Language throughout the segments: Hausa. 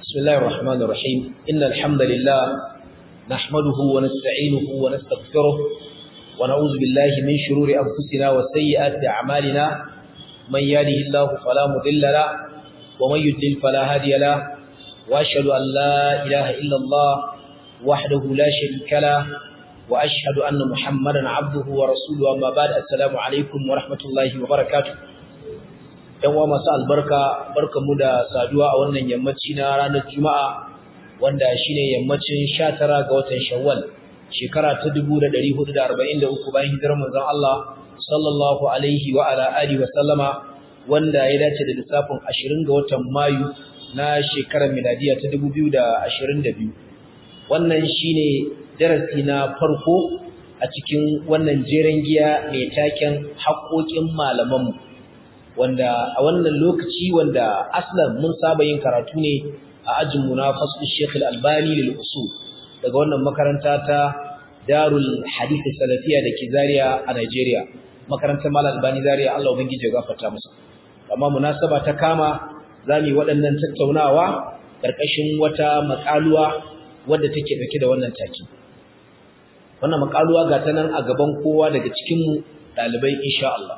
بسم الله الرحمن الرحيم إن الحمد لله نحمده ونستعينه ونستغفره ونعوذ بالله من شرور أنفسنا وسيئات أعمالنا من يهده الله فلا مضل له ومن يضلل فلا هادي له وأشهد أن لا إله إلا الله وحده لا شريك له وأشهد أن محمدا عبده ورسوله أما بعد السلام عليكم ورحمة الله وبركاته ‘yan uwa masu albarka barkamu da saduwa a wannan yammaci na ranar juma'a wanda shine yammacin 19 ga watan shawwal shekara ta 1443 bayan hijirar manzon Allah sallallahu alaihi wa ala alihi wa sallama wanda ya dace da lissafin 20 ga watan mayu na shekarar miladiya ta 2022 wannan shine darasi na farko a cikin wannan jeren giya mai taken haƙoƙin malamanmu wanda a wannan lokaci wanda aslan mun saba yin karatu ne a ajin mu na fasul Sheikh Al-Albani lil usul daga wannan makaranta ta Darul Hadith Salafiya da ke Zaria a Nigeria makarantar Malam Albani Zaria Allah ubangiji ya gafarta masa amma munasaba ta kama zamu yi waɗannan tattaunawa karkashin wata makaluwa wadda take dauke da wannan taki wannan makaluwa ga ta nan a gaban kowa daga cikin mu dalibai insha Allah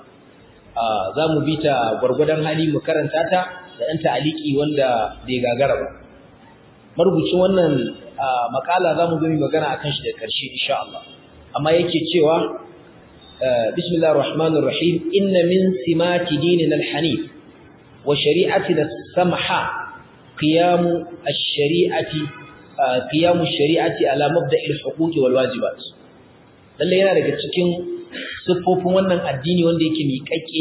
za mu bi ta gwargwadon hali mu karanta ta da ɗan ta'aliki wanda bai gagara ba marubucin wannan makala za mu gami magana akan shi da ƙarshe insha Allah amma yake cewa bismillahir rahmanir rahim inna min simati dinina al-hanif wa shari'atina samha qiyamu ash-shari'ati qiyamu ash-shari'ati ala mabda'il huquqi wal wajibat lalle yana daga cikin siffofin wannan addini wanda yake miƙaƙƙe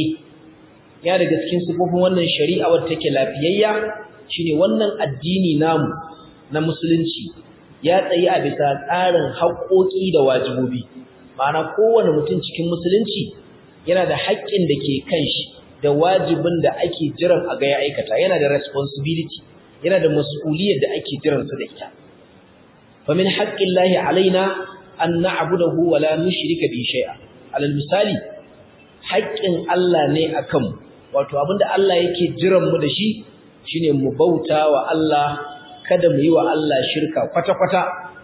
ya daga cikin siffofin wannan shari'a wadda take lafiyayya shine wannan addini namu na musulunci ya tsayi a bisa tsarin haƙoƙi da wajibobi ma'ana kowane mutum cikin musulunci yana da haƙƙin da ke kan shi da wajibin da ake jiran a ga ya aikata yana da responsibility yana da mas'uliyar da ake jiran su da ita fa min haqqillahi alaina an na'budahu wa la nushrika bi shay'a alal misali haƙƙin Allah ne akan wato abinda Allah yake jiran mu da shi shine mu bauta wa Allah kada mu yi wa Allah shirka kwata-kwata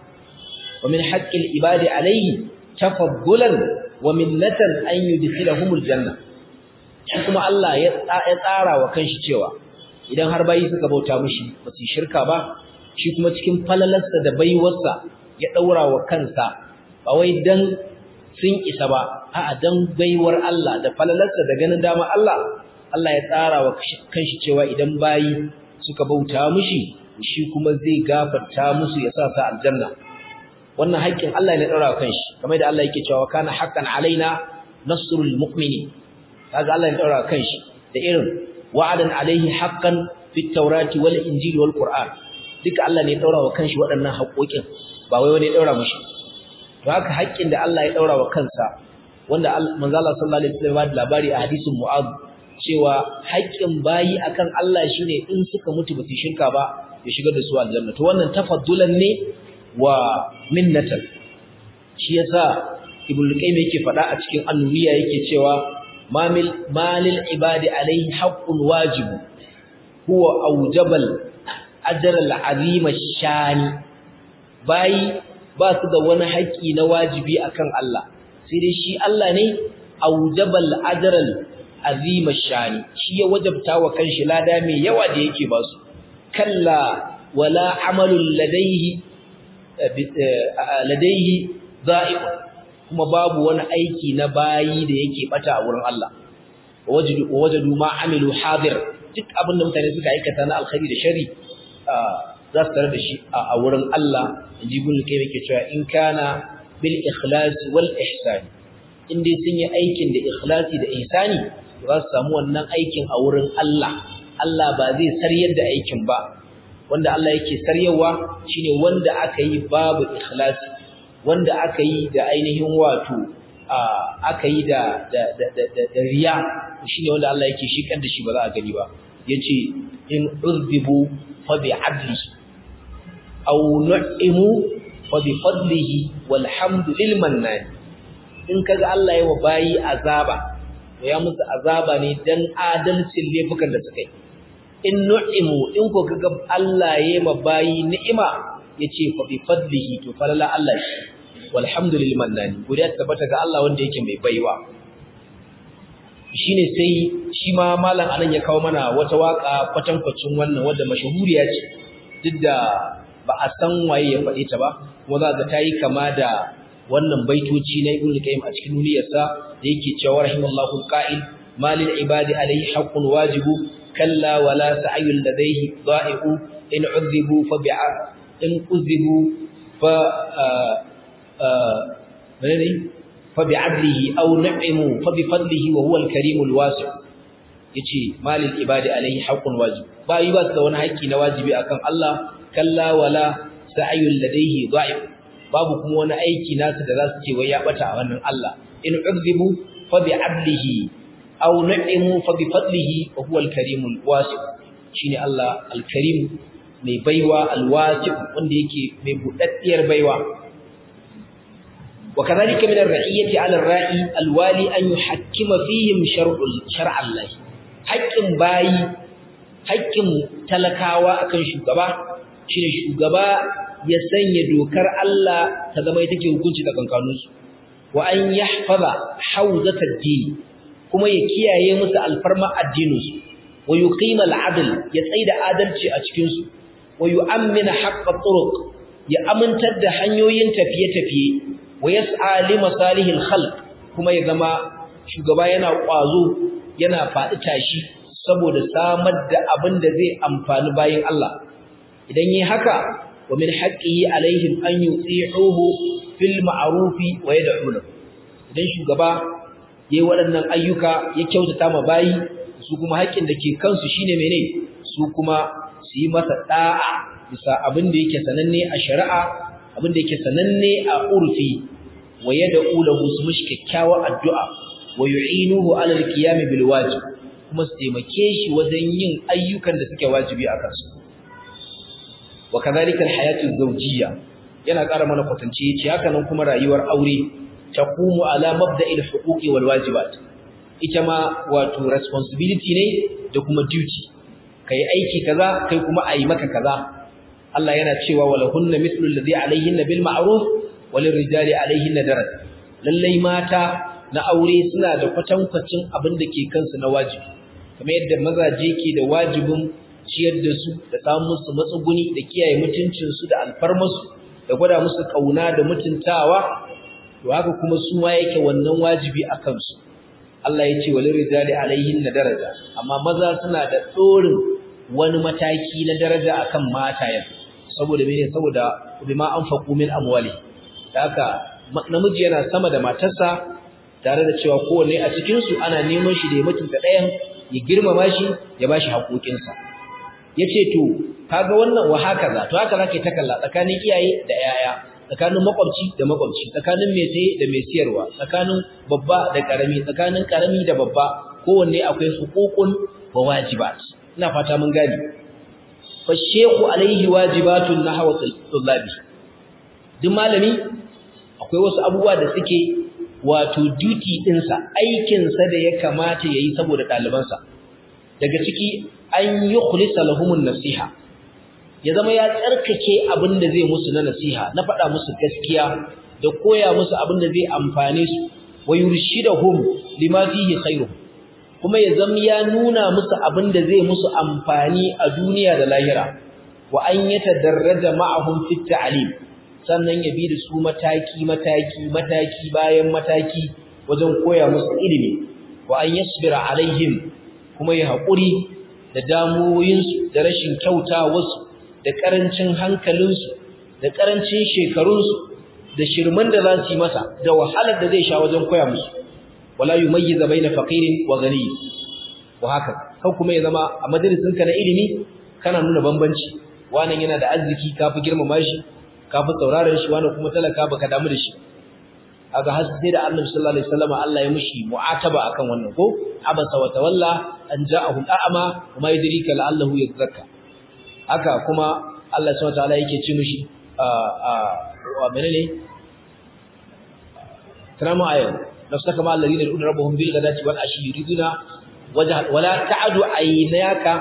wa min haqqil ibadi alayhi tafaddulan wa minnatan an yudkhilahumul janna shi kuma Allah ya tsara wa kanshi cewa idan har bayi suka bauta mishi ba su shirka ba shi kuma cikin falalarsa da baiwarsa ya daura wa kansa ba wai dan sun isa ba a'a dan baiwar Allah da falalarsa da ganin dama Allah Allah ya tsara wa kanshi cewa idan bayi suka bauta mishi shi kuma zai gafarta musu ya sa su aljanna wannan haƙƙin Allah ne tsara wa kanshi kamar da Allah yake cewa kana haqqan alaina nasrul mu'mini kaga Allah ya tsara wa kanshi da irin wa'adan alaihi haqqan fit tawrati wal injili wal qur'an duka Allah ne ya tsara wa kanshi waɗannan haƙoƙin ba wai wani ya tsara mishi to haka haƙƙin da Allah ya daura wa kansa wanda manzo Allah sallallahu alaihi wasallam ya labari a hadisin Mu'adh cewa haƙƙin bayi akan Allah shine in suka mutu ba su shirka ba ya shigar da su aljanna to wannan tafaddulan ne wa minnatan shi yasa Ibn Qayyim yake faɗa a cikin An-Nuniyya yake cewa mamil malil ibadi alaihi haqqun wajib huwa awjabal ajr al-azim ash-shani bayi ba su da wani haƙƙi na wajibi akan Allah sai dai shi Allah ne aujabal ajral azima shani shi ya wajabta wa kanshi lada mai yawa da yake ba su kalla wala amalul ladaihi ladaihi za'iq kuma babu wani aiki na bayi da yake bata a wurin Allah wajadu wajadu ma amilu hadir duk abin da mutane suka aikata na alkhairi da shari za su tare da shi a wurin Allah inji ibn kai yake cewa in kana bil ikhlas wal ihsan in dai sun yi aikin da ikhlasi da ihsani za su samu wannan aikin a wurin Allah Allah ba zai saryar da aikin ba wanda Allah yake saryawa shine wanda aka yi babu ikhlasi wanda aka yi da ainihin wato aka yi da da da da riya shine wanda Allah yake shikar da shi ba za a gani ba yace in uzbibu fa bi adlihi aw nu'imu fa bi fadlihi walhamdu lil mannan in kaga Allah yawa bayi azaba to ya musu azaba ne dan adalcin laifukan da suka yi in nu'imu in ko kaga Allah yayi ma bayi ni'ima yace fa bi fadlihi to falala Allah shi walhamdulillah mannani godiya tabbata ga Allah wanda yake mai baiwa shine sai shi ma malam anan ya kawo mana wata waka kwatankwacin wannan wadda mashahuriya ce duk da ba a san waye ya faɗe ta ba kuma za ga tayi kama da wannan baitoci na Ibn Qayyim a cikin duniyarsa da yake cewa rahimallahu alqa'il malil ibadi alayhi haqqun wajibu kalla wala sa'yul ladayhi da'i'u in 'udhibu fa bi'a in uzibu fa menene fa bi'adlihi aw n'imu fa bi fadlihi wa huwa al-karimul wasi' yace malil ibadi alayhi haqqun wajib bayi ba su da wani haƙƙi na wajibi akan Allah kalla wala sa'yul ladayhi da'if babu kuma wani aiki nasu da za su ce wai ya bata a wannan Allah in uzibu fa bi adlihi aw na'imu fa bi fadlihi wa huwa al-karimul wasi' shine Allah al-karim mai baiwa al-wasi' wanda yake mai budaddiyar baiwa وكذلك من الرعية على الرائي الوالي أن يحكم فيهم شرع شرع الله haƙƙin bayi haƙƙin talakawa akan shugaba shine shugaba ya sanya dokar Allah ta zama ita ke hukunci da kankanunsu wa an yahfaza hawzat ad-din kuma ya kiyaye musu alfarma addininsu wa yuqima al-adl ya tsaida adalci a cikin su wa yu'ammina haqqa turuq ya amintar da hanyoyin tafiye-tafiye wa yas'a li masalihil khalq kuma ya zama shugaba yana kwazo yana faɗi tashi saboda samar da abin da zai amfani bayin Allah idan yi haka wa min haqqihi alaihim an yuti'uhu fil ma'ruf wa yad'una idan shugaba yayi waɗannan ayyuka ya kyautata ma bayi su kuma haƙƙin da ke kansu shine mene su kuma su yi masa da'a bisa abin da yake sananne a shari'a abin da yake sananne a urfi wa yad'u lahu su mishi kyakkyawar addu'a wa yu'inuhu 'ala al-qiyam bil wajib kuma su taimake shi wajen yin ayyukan da suke wajibi a kansu wa kadhalika al-hayatu az-zawjiyya yana ƙara mana kwatance yace haka nan kuma rayuwar aure taqumu ala mabda'il huquqi wal wajibat ita ma wato responsibility ne da kuma duty kai aiki kaza kai kuma ayi maka kaza Allah yana cewa walahunna mithlu alladhi alayhinna bil ma'ruf walil rijali alayhinna daraj lallai mata na aure suna da kwatankwacin abin da ke kansu na wajibi kamar yadda mazaje ke da wajibin ciyar da su da samun musu matsuguni da kiyaye mutuncinsu da alfarmarsu da gwada musu kauna da mutuntawa to haka kuma su ma yake wannan wajibi a kansu Allah ya ce walil rijali alayhinna daraja amma maza suna da tsorin wani mataki na daraja akan matayen saboda mene saboda bima anfaqu min amwali haka namiji yana sama da matarsa tare da cewa kowanne a cikin su ana neman shi da ya mutunta ɗayan ya girmama shi ya bashi haƙoƙinsa yace to kaga wannan wa hakaza to haka zake ta kalla tsakanin iyaye da yaya tsakanin makwabci da makwabci tsakanin mai saye da mai siyarwa tsakanin babba da karami tsakanin karami da babba kowanne akwai huququn wa wajibat ina fata mun gane fa shehu alaihi wajibatun nahwa tullabi duk malami akwai wasu abubuwa da suke wato duty dinsa aikinsa da ya kamata yayi saboda ɗalibansa daga ciki an yi khulisa lahumun nasiha ya zama ya tsarkake abin da zai musu na nasiha na faɗa musu gaskiya da koya musu abin da zai amfane su wa yurshidahum lima fihi khairu kuma ya zama ya nuna musu abin da zai musu amfani a duniya da lahira wa an yatadarraja ma'ahum fit ta'lim sannan ya bi da su mataki mataki mataki bayan mataki wajen koya musu ilimi wa an yasbira alaihim kuma ya haƙuri da damuwoyinsu da rashin kyautawarsu da ƙarancin hankalinsu da ƙarancin shekarunsu da shirman da za su yi masa da wahalar da zai sha wajen koya musu wala yumayyiza baina faqirin wa ghani wa haka kan kuma ya zama a majalisinka na ilimi kana nuna bambanci wannan yana da arziki kafi girmama shi kafi sauraron shi wannan kuma talaka baka damu da shi aga har sai da Annabi sallallahu alaihi wasallam Allah ya mushi mu'ataba akan wannan ko abasa wa tawalla an ja'ahu al'ama kuma yadrika la'allahu yadhakka haka kuma Allah subhanahu wa ta'ala yake ce mushi a a wa menene taramu ayo nafsaka ma alladhina yad'una rabbahum bil ghadati wal ashi yuriduna wajha wala ta'du aynaka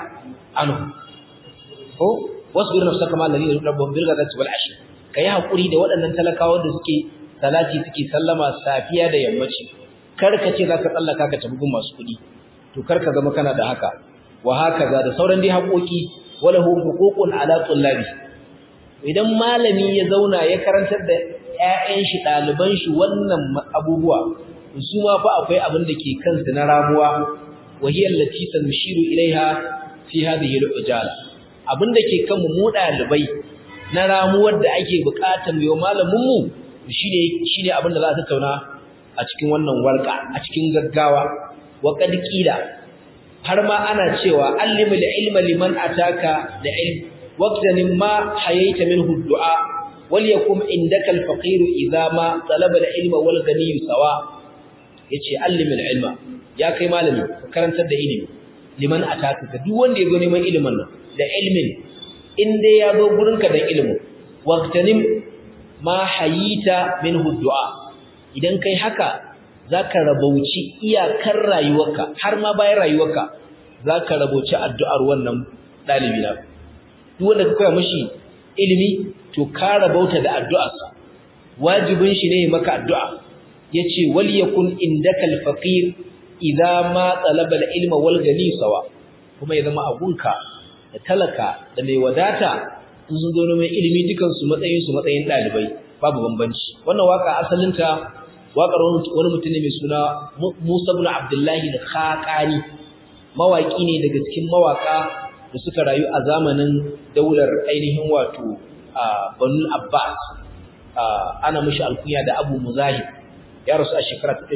anhu ko wasbir nafsaka ma alladhina yad'una bil ghadati wal ashi kai hakuri da waɗannan talakawa da suke salati suke sallama safiya da yammaci kar ka ce zaka tsallaka ka tafi gun masu kuɗi to kar ka zama kana da haka wa hakaza da sauran dai haƙoƙi wala hu huququn ala tullabi idan malami ya zauna ya karantar da ƴaƴan shi ɗaliban shi wannan abubuwa su ma fa akwai abin da ke kansu na ramuwa wa hiya allati sanshiru ilaiha fi hadhihi al-ujala abin da ke kanmu mu ɗalibai na ramuwar da ake buƙatar yau malamin mu shine shine abin da za a tattauna a cikin wannan warka a cikin gaggawa wa qad qila har ma ana cewa allimul ilma liman ataka da ilm waqtanin ma hayaita minhu du'a wal yakum indaka al-faqir idha ma talaba al-ilma wal ghani sawa yace allimul ilma ya kai malami karantar da ilimi liman ataka ga duk wanda ya zo neman ilimin nan da ilmin in dai ya zo gurinka da ilimin waqtanin ma hayita minhu du'a idan kai haka zaka rabauci iyakar rayuwarka har ma bayan rayuwarka zaka rabauci addu'ar wannan dalibi na duk wanda ka koya mishi ilimi to ka rabauta da addu'arsa wajibin shi ne maka addu'a yace wal yakun indakal faqir idza ma talaba al ilma wal gani sawa kuma ya zama abunka da talaka da mai wadata in sun zo neman ilimi dukan su matsayin su matsayin dalibai babu bambanci wannan waka asalinta waƙar wani mutum ne mai suna Musa ibn Abdullahi al-Khaqani mawaki ne daga cikin mawaka da suka rayu a zamanin daular ainihin wato Banu Abbas ana mishi alkunya da Abu Muzahib ya rasu a shekara ta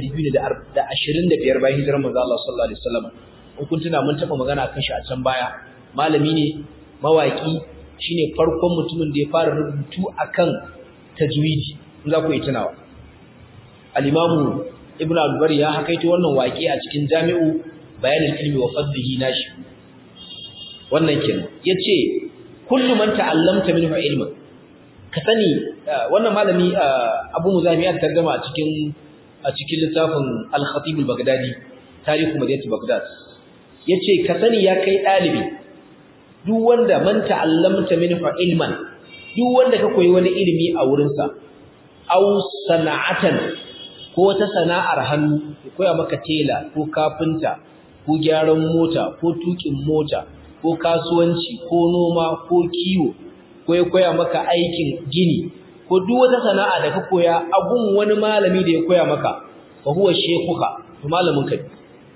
225 bayan hijirar manzo Allah sallallahu alaihi wasallam in kun tuna mun taba magana kan shi a can baya malami ne mawaki shine farkon mutumin da ya fara rubutu akan tajwidi in za ku yi tunawa al-imamu ibnu al-bar ya hakaito wannan waƙe a cikin jami'u bayanin ilmi wa fadlihi nashi wannan kenan yace kullu man ta'allamta minhu ilman ka sani wannan malami Abu Muzami ya tarjuma a cikin a cikin littafin Al-Khatib al-Baghdadi tarihu madinati Baghdad yace ka sani ya kai dalibi duk wanda man ta'allamta minhu ilman duk wanda ka koyi wani ilimi a wurinsa aw sana'atan ko wata sana'ar hannu ya koya maka tela ko kafinta ko gyaran mota ko tukin mota ko kasuwanci ko noma ko kiwo ko ya koya maka aikin gini ko duk wata sana'a da ka koya abun wani malami da ya koya maka fa huwa shekuka to malamin ka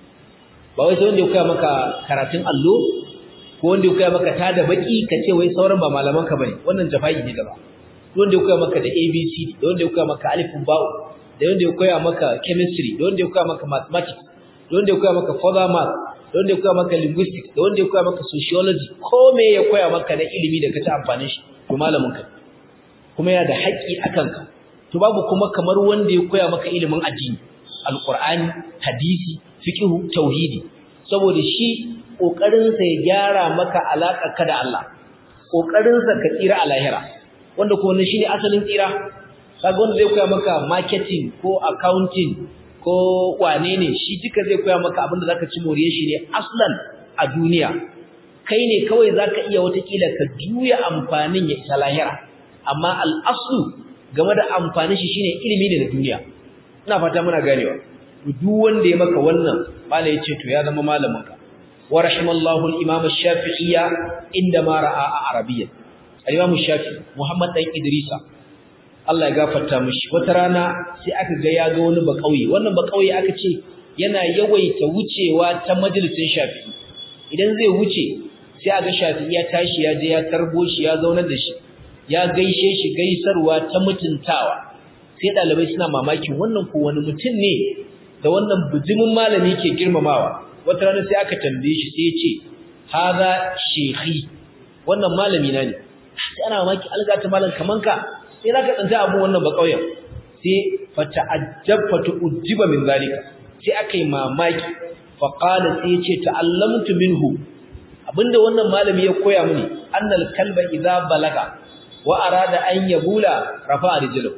ba wai sai wanda ya koya maka karatun allo ko wanda ya koya maka tada baki ka ce wai sauran ba malaman ka bane wannan jafa'i ne gaba wanda ya koya maka da ABC da wanda ya koya maka alifin ba'u da wanda ya koya maka chemistry da wanda ya koya maka mathematics da wanda ya koya maka further math da wanda ya koya maka linguistics da wanda ya koya maka sociology ko me ya koya maka na ilimi da kace amfanin shi to malamin ka kuma yana da haƙƙi akan ka to babu kuma kamar wanda ya koya maka ilimin addini alqur'ani hadisi fiqh tauhidi saboda shi kokarin sa ya gyara maka alaka ka da Allah kokarin sa ka tsira a lahira wanda ko wannan shine asalin tsira kaga wanda zai koya maka marketing ko accounting ko wane ne shi duka zai koya maka abinda zaka ci moriyar shi ne aslan a duniya kai ne kawai zaka iya watakila ka juya amfanin ya isa lahira amma al-aslu game da amfanin shi shine ilimi ne na duniya ina fata muna ganewa duk wanda ya maka wannan malai yace to ya zama malamin ka wa rahimallahu al-imam ash-shafi'iyya inda ma ra'a arabiyya al-imam ash-shafi'i muhammad dan idrisa Allah ya gafarta mishi wata rana sai aka ga ya ga wani bakauye wannan bakauye aka ce yana yawaita wucewa ta majalisin Shafi'i idan zai wuce sai aga Shafi'i ya tashi ya je ya tarbo shi ya zauna da shi ya gaishe shi gaisarwa ta mutuntawa sai dalibai suna mamakin wannan ko wani mutum ne da wannan bijimin malami ke girmamawa wata rana sai aka tambaye shi sai ya ce hadha shekhi wannan malami na ne sai ana mamaki algata malam kaman ka sai zaka tsanta abu wannan ba kauyen sai fata'ajjab fatu'jiba min zalika sai akai mamaki fa qala sai yace ta'allamtu minhu abinda wannan malami ya koya mini annal kalba idza balaga wa arada an yabula rafa'a rijlu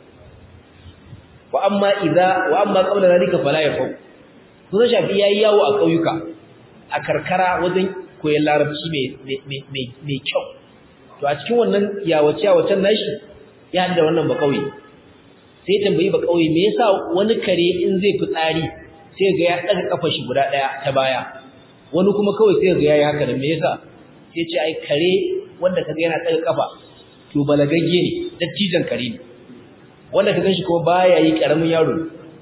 wa amma idza wa amma qabla zalika fala yafu kuma shafi yayi yawo a kauyuka a karkara wajen koyon larabci mai kyau to a cikin wannan yawace yawacen nashi ya da wannan ba kauye sai ya tambayi ba kauye me yasa wani kare in zai fitsari sai ga ya daga kafar shi guda daya ta baya wani kuma kawai sai ga yayi haka da me yasa sai ce ai kare wanda kaga yana daga kafa to balagagge ne dattijan kare ne wanda ka ganshi kuma baya yi karamin yaro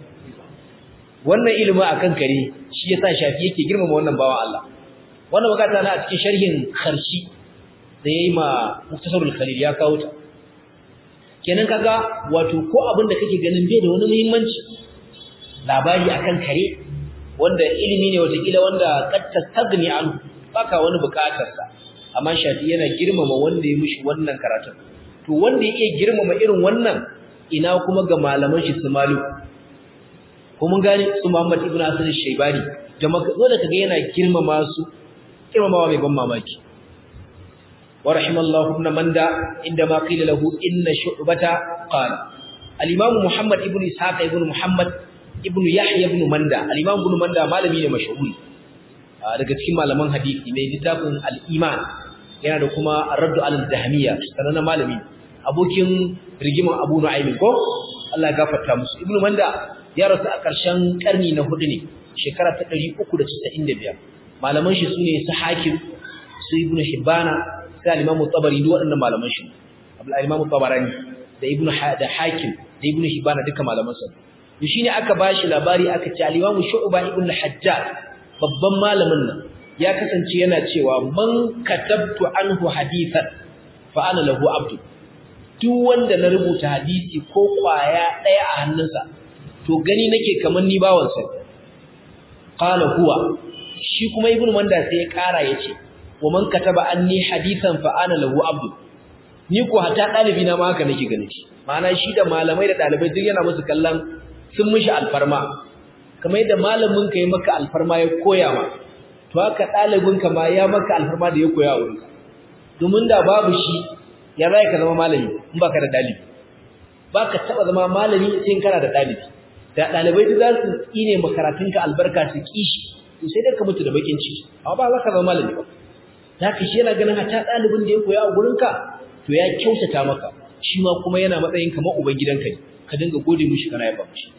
wannan ilimi akan kare shi yasa shafi yake girmama wannan bawan Allah wannan bukata na a cikin sharhin kharshi da yayi ma muktasarul khalil ya kawo ta kenan kaga wato ko abin da kake ganin bai da wani muhimmanci labari akan kare wanda ilimi ne watakila wanda kad tastagni an baka wani bukatar sa amma shafi yana girmama wanda ya mishi wannan karatun to wanda ya iya girmama irin wannan ina kuma ga malaman shi su maliku ko mun gane su Muhammad ibn Hasan al-Shaybani da wanda kaga yana girmama su girmamawa mai ban mamaki wa rahimallahu ibn manda inda ma qila lahu inna shu'bata qala al-imam Muhammad ibn Ishaq ibn Muhammad ibn Yahya ibn Manda al-imam ibn Manda malami ne mashhuri daga cikin malaman hadisi mai littafin al-iman yana da kuma ar-radd al-dahmiyya sanan malami abokin rigiman Abu Nu'aym ko Allah ya gafarta musu ibn Manda ya rasu a ƙarshen ƙarni na hudu ne shekara ta 395 malaman shi sune su hakim su ibnu hibana sai al-imamu tabari duk waɗannan malaman shi al-imamu tabarani da ibnu da hakim da ibnu hibana duka malaman sa to shine aka bashi labari aka ce al-imamu shu'ba ibnu hajjaj babban malamin nan ya kasance yana cewa man katabtu anhu hadithan fa ana lahu abdu duk wanda na rubuta hadisi ko kwaya daya a hannunsa to gani nake kaman ni bawansa qala huwa shi kuma ibnu manda sai ya kara yace wa man kataba anni hadithan fa ana lahu abdu ni ko hata dalibi na ma haka nake gani shi ma'ana shi da malamai da dalibai duk yana musu kallon sun mishi alfarma kamar yadda malamin ka yi maka alfarma ya koya ma to haka dalibin ka ma ya maka alfarma da ya koya a wurinka domin da babu shi ya zai ka zama malami in baka da dalibi baka taba zama malami sai in kana da dalibi da dalibai duk za su tsine makaratunka albarka su kishi to sai dai ka mutu da bakin ciki amma ba za ka zama malami ba zaka shi yana ganin hata dalibin da ya koya a gurinka to ya kyautata maka shi ma kuma yana matsayin kamar uban gidanka ne ka dinga gode mishi kana yaba mishi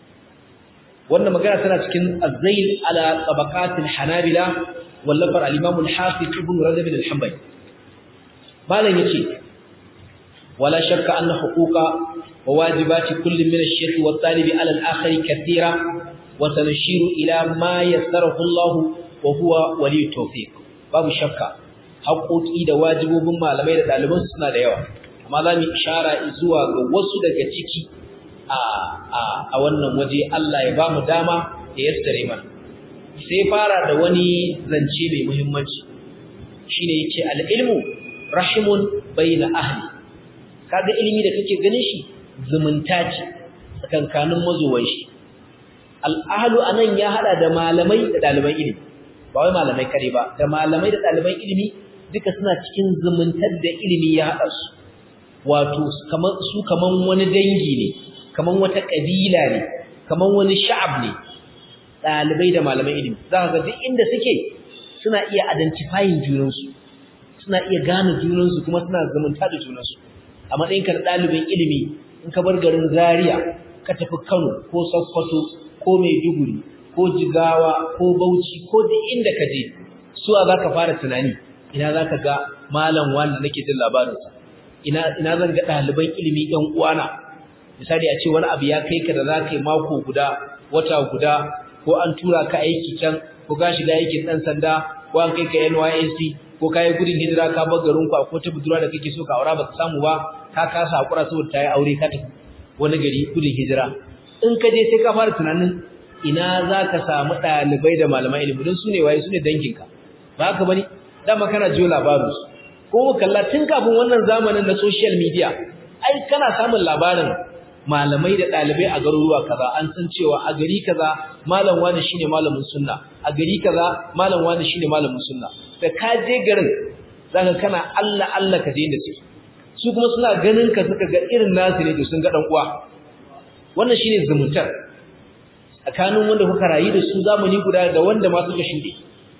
wannan magana tana cikin az-zail ala tabaqatil hanabila wallafar al-imam al-hafiz ibn rajab al-hanbali malam yace wala shakka anna huquqa wa wajibati kulli min ash-shaykh wa at-talib ala al-akhar kathira wa sanashiru ila ma yassarahu Allah wa huwa wali tawfiq babu shakka haƙoƙi da wajibobin malamai da ɗaliban suna da yawa amma za mu ishara zuwa ga wasu daga ciki a wannan waje Allah ya ba mu dama da yassare mana sai fara da wani zance mai muhimmanci shine yace al-ilmu rahimun bayna ahli kaga ilimi da kake ganin shi zumunta ce tsakankanin mazuwan shi al-ahlu anan ya hada da malamai da ɗaliban ilimi ba wai malamai kare ba da malamai da ɗaliban ilimi duka suna cikin zumuntar da ilimi ya haɗa su wato kaman su kaman wani dangi ne kaman wata ƙabila ne kaman wani sha'ab ne ɗalibai da malaman ilimi za ka ga duk inda suke suna iya identifying junansu suna iya gane junansu kuma suna zumunta da junansu a matsayin ka ɗalibin ilimi in ka bar garin Zaria ka tafi Kano ko Sokoto ko Maiduguri ko Jigawa ko Bauchi ko duk inda ka je suwa za ka fara tunani ina za ka ga malam wanda nake jin labarinsa ina ina zan ga ɗaliban ilimi ɗan uwana misali a ce wani abu ya kai ka da za ka yi mako guda wata guda ko an tura ka aiki can ko ka shiga aikin ɗan sanda ko an kai ka NYSC ko ka yi gudun hijira ka bar garin ku ko ta budurwa da kake so ka aura baka samu ba ka kasa hakura saboda ta yi aure ka tafi wani gari gudun hijira in ka je sai ka fara tunanin ina za ka samu ɗalibai da malaman ilimi don su ne waye su ne danginka ba haka bane dama kana jiyo labarinsu ko kalla tun kafin wannan zamanin na social media ai kana samun labarin malamai da ɗalibai a garuruwa kaza an san cewa a gari kaza malam wani shine malamin sunna a gari kaza malam wani shine malamin sunna da ka je garin zaka kana Allah Allah ka je inda suke su kuma suna ganin ka suka ga irin nasu ne to sun ga dan uwa wannan shine zumuntar tsakanin wanda kuka rayu da su zamani guda da wanda ma suka shuɗe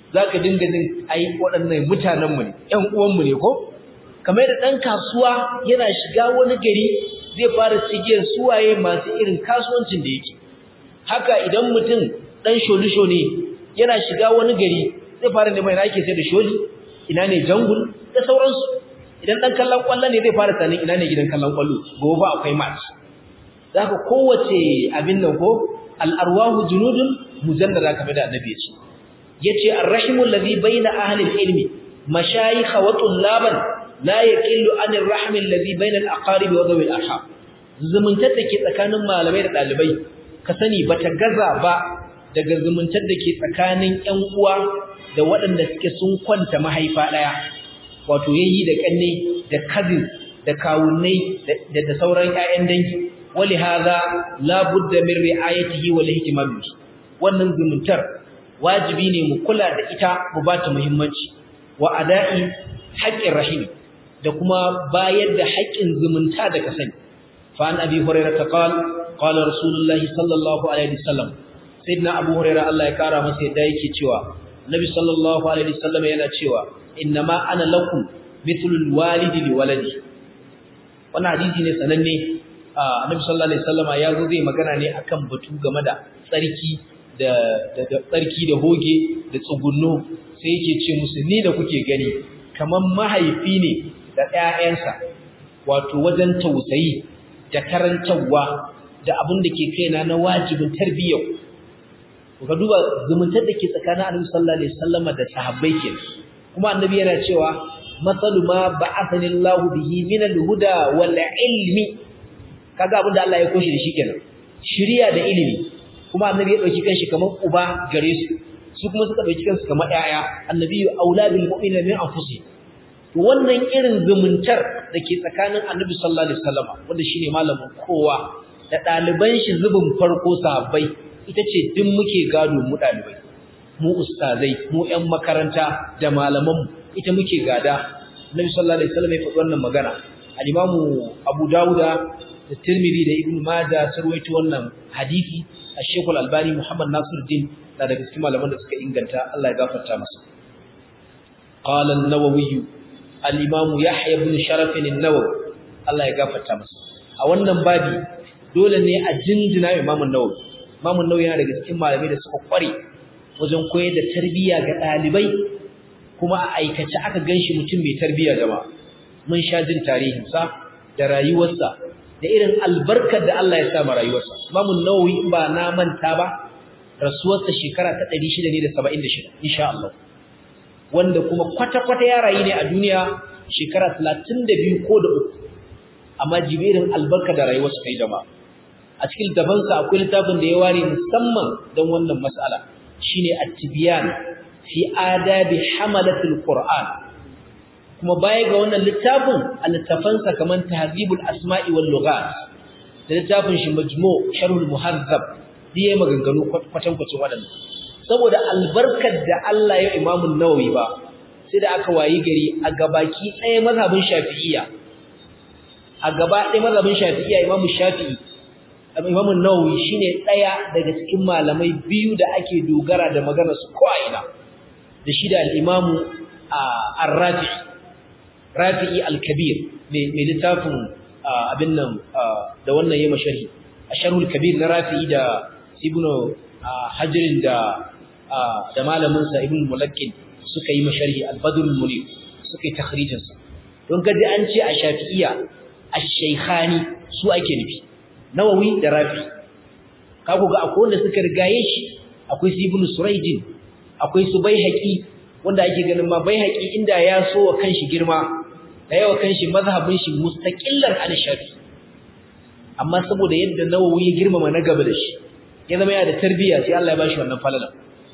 zaka dinga jin ai waɗannan mutanen mu ne ƴan uwan mu ne ko kamar da ɗan kasuwa yana shiga wani gari zai fara cigiyar suwaye masu irin kasuwancin da yake haka idan mutum ɗan sholisho ne yana shiga wani gari zai fara neman ina ake sai da sholi ina ne jangul da sauransu idan ɗan kallon ƙwallo ne zai fara sanin ina ne gidan kallon ƙwallo gobe akwai match za ka kowace abin nan ko al'arwahu junudun mujallada kamar da annabi ya ce ya ce arrahimu lazi bai na ahalin ilmi mashayikha wa tullaban la yaqillu anir rahmin ladhi bainal aqarib wa dhawi al-arham zumuntar da ke tsakanin malamai da dalibai ka sani bata gaza ba daga zumuntar da ke tsakanin ƴan uwa da waɗanda suke sun kwanta mahaifa daya wato yayi da kanne da cousin da kawunnai da da sauran ƴaƴan dangi wali hadha la budda min ri'ayatihi wal ihtimam wannan zumuntar wajibi ne mu kula da ita mu ba ta muhimmanci wa ada'i haqqir rahim da kuma bayar da haƙƙin zumunta da ka sani fa an abi hurairah ta qal qala rasulullahi sallallahu alaihi wasallam sayyidina abu hurairah Allah ya kara masa yadda yake cewa nabi sallallahu alaihi wasallam yana cewa innama ana lakum mithlul walidi li waladi wannan hadisi ne sananne annabi sallallahu alaihi wasallama ya zo zai magana ne akan batu game da tsarki da da tsarki da hoge da tsugunno sai yake ce musu ni da kuke gani kaman mahaifi ne da ƴaƴansa wato wajen tausayi da karantawa da abin da ke kaina na wajibin tarbiyyar ka duba zumuntar da ke tsakanin annabi sallallahu alaihi wasallama da sahabbai kenan kuma annabi yana cewa masalu ma ba'athani Allah bihi min al-huda wal ilmi kaga abin da Allah ya koshi da shi kenan shiriya da ilimi kuma annabi ya dauki kanshi kamar uba gare su su kuma suka dauki kansu kamar yaya annabi auladul mu'minina min anfusihim to wannan irin zumuntar da ke tsakanin annabi sallallahu alaihi wasallam wanda shine malamin kowa da daliban shi zubin farko sahabbai ita ce duk muke gado mu dalibai mu ustazai mu ƴan makaranta da malaman ita muke gada annabi sallallahu alaihi wasallam ya faɗi wannan magana al-imamu Abu Dawuda da Tirmidhi da Ibn Majah sun rawaito wannan hadisi Sheikh Al-Albani Muhammad Nasiruddin da daga cikin malaman da suka inganta Allah ya gafarta masa qala an-Nawawi al-Imam Yahya ibn Sharaf an-Nawawi Allah ya gafarta masa a wannan babi dole ne a jinjina Imam an-Nawawi Imam an-Nawawi yana daga cikin malamai da suka kware wajen koyar da tarbiyya ga dalibai kuma a aikace aka ganshi mutum mai tarbiyya gaba mun sha jin tarihinsa da rayuwarsa da irin albarkar da Allah ya sa ma rayuwarsa Imam an-Nawawi ba na manta ba rasuwarsa shekara ta 676 insha Allah wanda kuma kwata-kwata ya rayu ne a duniya shekara 32 ko da uku amma jibirin albarka da rayuwarsa kai jama'a a cikin dabansa akwai littafin da ya ware musamman don wannan mas'ala shine at-tibyan fi adabi hamalatul qur'an kuma baya ga wannan littafin al-tafansa kaman tahzibul asma'i wal lughat da littafin shi majmu' sharhul muhazzab diye maganganu kwatankwacin waɗannan saboda albarkar da Allah ya Imam Nawawi ba sai da aka wayi gari a gabaki ɗaya mazhabin Shafi'iyya a gaba ɗaya mazhabin Shafi'iyya Imam Shafi'i Imam Nawawi shine ɗaya daga cikin malamai biyu da ake dogara da maganar su ko ina da shi da al-Imam Ar-Rafi'i Rafi'i al-Kabir mai littafin abin nan da wannan yayi masharhi Asharhul Kabir na Rafi'i da Ibn Hajar da da malamin sa Ibn Mulakkin suka yi masharhi Al-Badrul Munir suka yi takhrijin sa don kaji an ce a Shafi'iyya Ash-Shaykhani su ake nufi Nawawi da Rafi kago ga akwai wanda suka rigaye shi akwai su Ibn Suraydin akwai su Baihaqi wanda ake ganin ma Baihaqi inda ya so wa kanshi girma da yawa kanshi mazhabin shi mustaqillan an Shafi amma saboda yadda Nawawi ya girmama na gaba da shi ya zama yana da tarbiyya sai Allah ya bashi wannan falala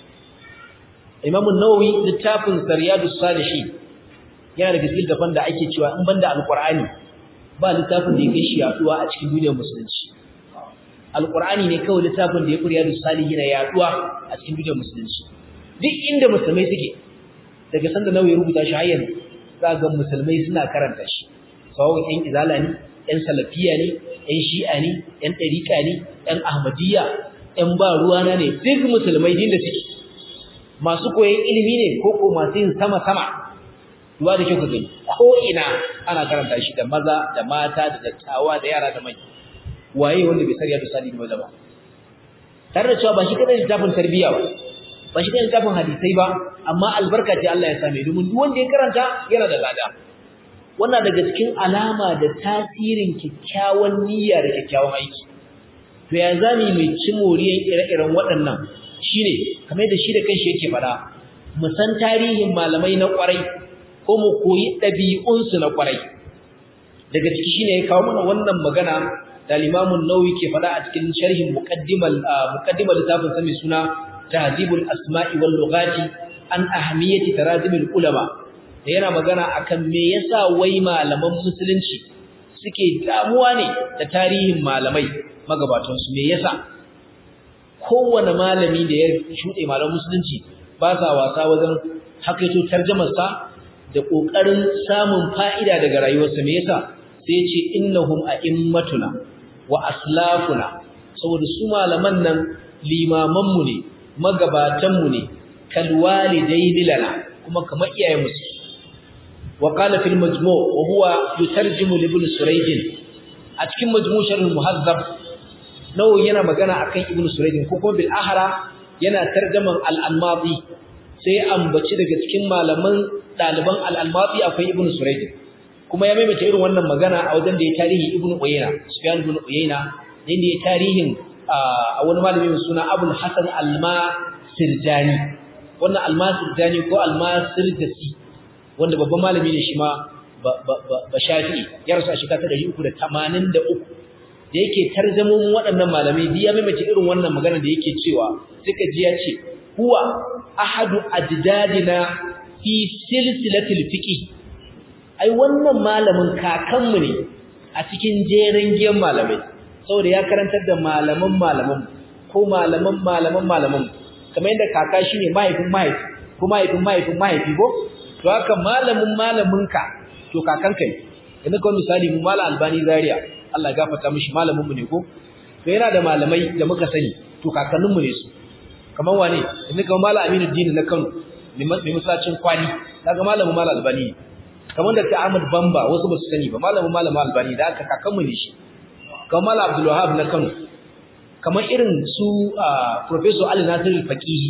Imam an-Nawawi littafin Sariyadus Salihin yana da cikin dafan da ake cewa in banda Al-Qur'ani ba littafin da ya kai shi yaduwa a cikin duniyar musulunci Al-Qur'ani ne kawai littafin da ya kuri Riyadus Salihin yaduwa a cikin duniyar musulunci duk inda musulmai suke daga sanda Nawawi ya rubuta shi har yanzu za ga musulmai suna karanta shi sawa ɗan izala ne ɗan salafiya ne ɗan shi'a ne ɗan ɗariƙa ne ɗan ahmadiyya ‘yan ba ruwana ne duk musulmai din da suke masu koyon ilimi ne ko ko masu yin sama sama duba da kyau ka gani ko ina ana karanta shi da maza da mata da dattawa da yara da manya waye wanda bai sariya da sali da ba tare da cewa ba shi kadai littafin tarbiyya ba ba shi kadai littafin hadisai ba amma albarka ce Allah ya same domin duk wanda ya karanta yana da lada wannan daga cikin alama da tasirin kyakkyawan niyya da kyakkyawan aiki to ya zani mai ci moriyan ire-iren waɗannan shine kamar da shi da kanshi yake faɗa mu san tarihin malamai na ƙwarai ko mu koyi ɗabi'unsu na ƙwarai daga ciki shine ya kawo mana wannan magana da Limamun Nawawi ke faɗa a cikin sharhin muqaddimal muqaddimal littafin sa mai suna Tahdhibul Asma'i wal Lughati an ahmiyati tarazimul ulama da yana magana akan me yasa wai malaman musulunci suke damuwa ne da tarihin malamai magabatan su me yasa kowane malami da ya shuɗe malaman musulunci ba sa wasa wajen hakaito tarjumar sa da kokarin samun fa'ida daga rayuwarsa me yasa sai ce innahum a'immatuna wa aslafuna saboda su malaman nan limaman mu ne magabatan mu ne kal walidaini lana kuma kamar iyayen mu wa qala fil majmu' wa huwa yutarjimu li ibn surayd a cikin majmu' sharh muhazzab nawawi yana magana akan ibn surayd ko kuma bil ahra yana tarjaman al-anmati sai ambaci daga cikin malaman daliban al-anmati akwai ibn surayd kuma ya maimaita irin wannan magana a wajen da ya tarihi ibn uyayna sufyan ibn uyayna da ya tarihin a wani malami mai suna abul hasan al-masirjani wannan al-masirjani ko al-masirjasi wanda babban malami ne shi ma ba shafi ya rasu a shekara ta 383 da yake tarjamomin waɗannan malamai ya maimaita irin wannan magana da yake cewa suka ji ya ce huwa ahadu ajdadina fi silsilatil fiqh ai wannan malamin kakanmu ne a cikin jerin giyan malamai saboda ya karantar da malaman malaman ko malaman malaman malaman kamar yadda kaka shine mahaifin mahaifi ko mahaifin mahaifin mahaifi ko to haka malamin malaminka to kakanka ne yanzu kawai misali mu malam albani zaria Allah ya gafarta mishi malamin mu ne ko to yana da malamai da muka sani to kakannin mu ne su kamar wane yanzu kamar malam aminu dini na kano mai masallacin kwani kaga malamin malam albani kamar da ta Ahmad Bamba wasu ba su sani ba malamin malamin Albani da aka kakanmu ne shi kamar Malam Abdul Wahab na Kano kamar irin su Professor Ali Nasir Faqihi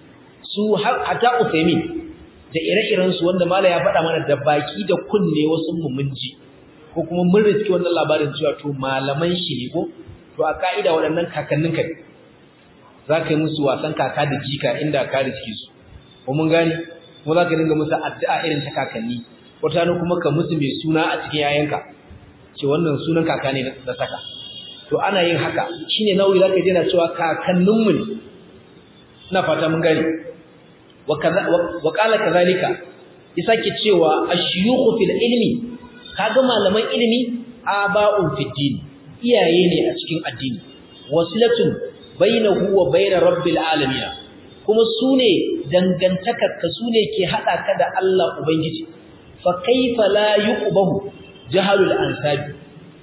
su hatta Uthaymeen da ire-iren su wanda mala ya faɗa mana da baki da kunne wasu mu mun ji ko kuma mun riski wannan labarin cewa to malaman shi ne ko to a ka'ida waɗannan kakannin ka za ka yi musu wasan kaka da jika inda ka riski su ko mun gani kuma za ka dinga musu addu'a irin ta kakanni wata ne kuma ka musu mai suna a cikin yayanka ce wannan sunan kaka ne da saka to ana yin haka shine nauyi zaka je na cewa kakanninmu ne ina fata mun gani wa kaza wa qala kazalika ya sake cewa ashyukhu fil ilmi kaga malaman ilimi aba'un fid din iyaye ne a cikin addini wasilatun bainahu wa bain rabbil alamin kuma sune dangantakarka sune ke hada ka da Allah ubangiji fa kaifa la yuqbahu jahalul ansabi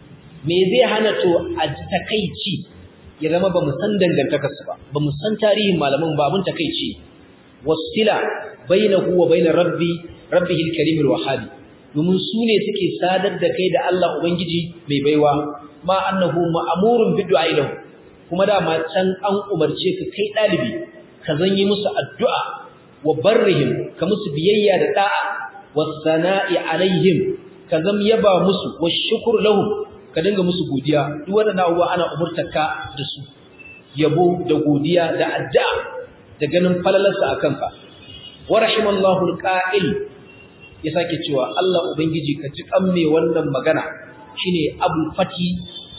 me zai hana to a takeici ya zama ba mu san dangantakarsu ba ba mu san tarihin malaman ba mun takeici wasila bainahu wa bainar rabbi rabbihi alkarim alwahhab domin su ne suke sadar da kai da Allah ubangiji mai baiwa ma annahu ma'murun bid'a lahu kuma da ma can an umarce ka kai dalibi ka zanyi musu addu'a wa barrihim ka musu biyayya da da'a wasana'i alaihim ka zam yaba musu washkur lahum ka dinga musu godiya duk wadannan abubuwa ana umurtarka da su yabo da godiya da addu'a da ganin falalarsa akan ka wa rahimallahu alqa'il ya sake cewa Allah ubangiji ka ji kan me wannan magana shine abul fati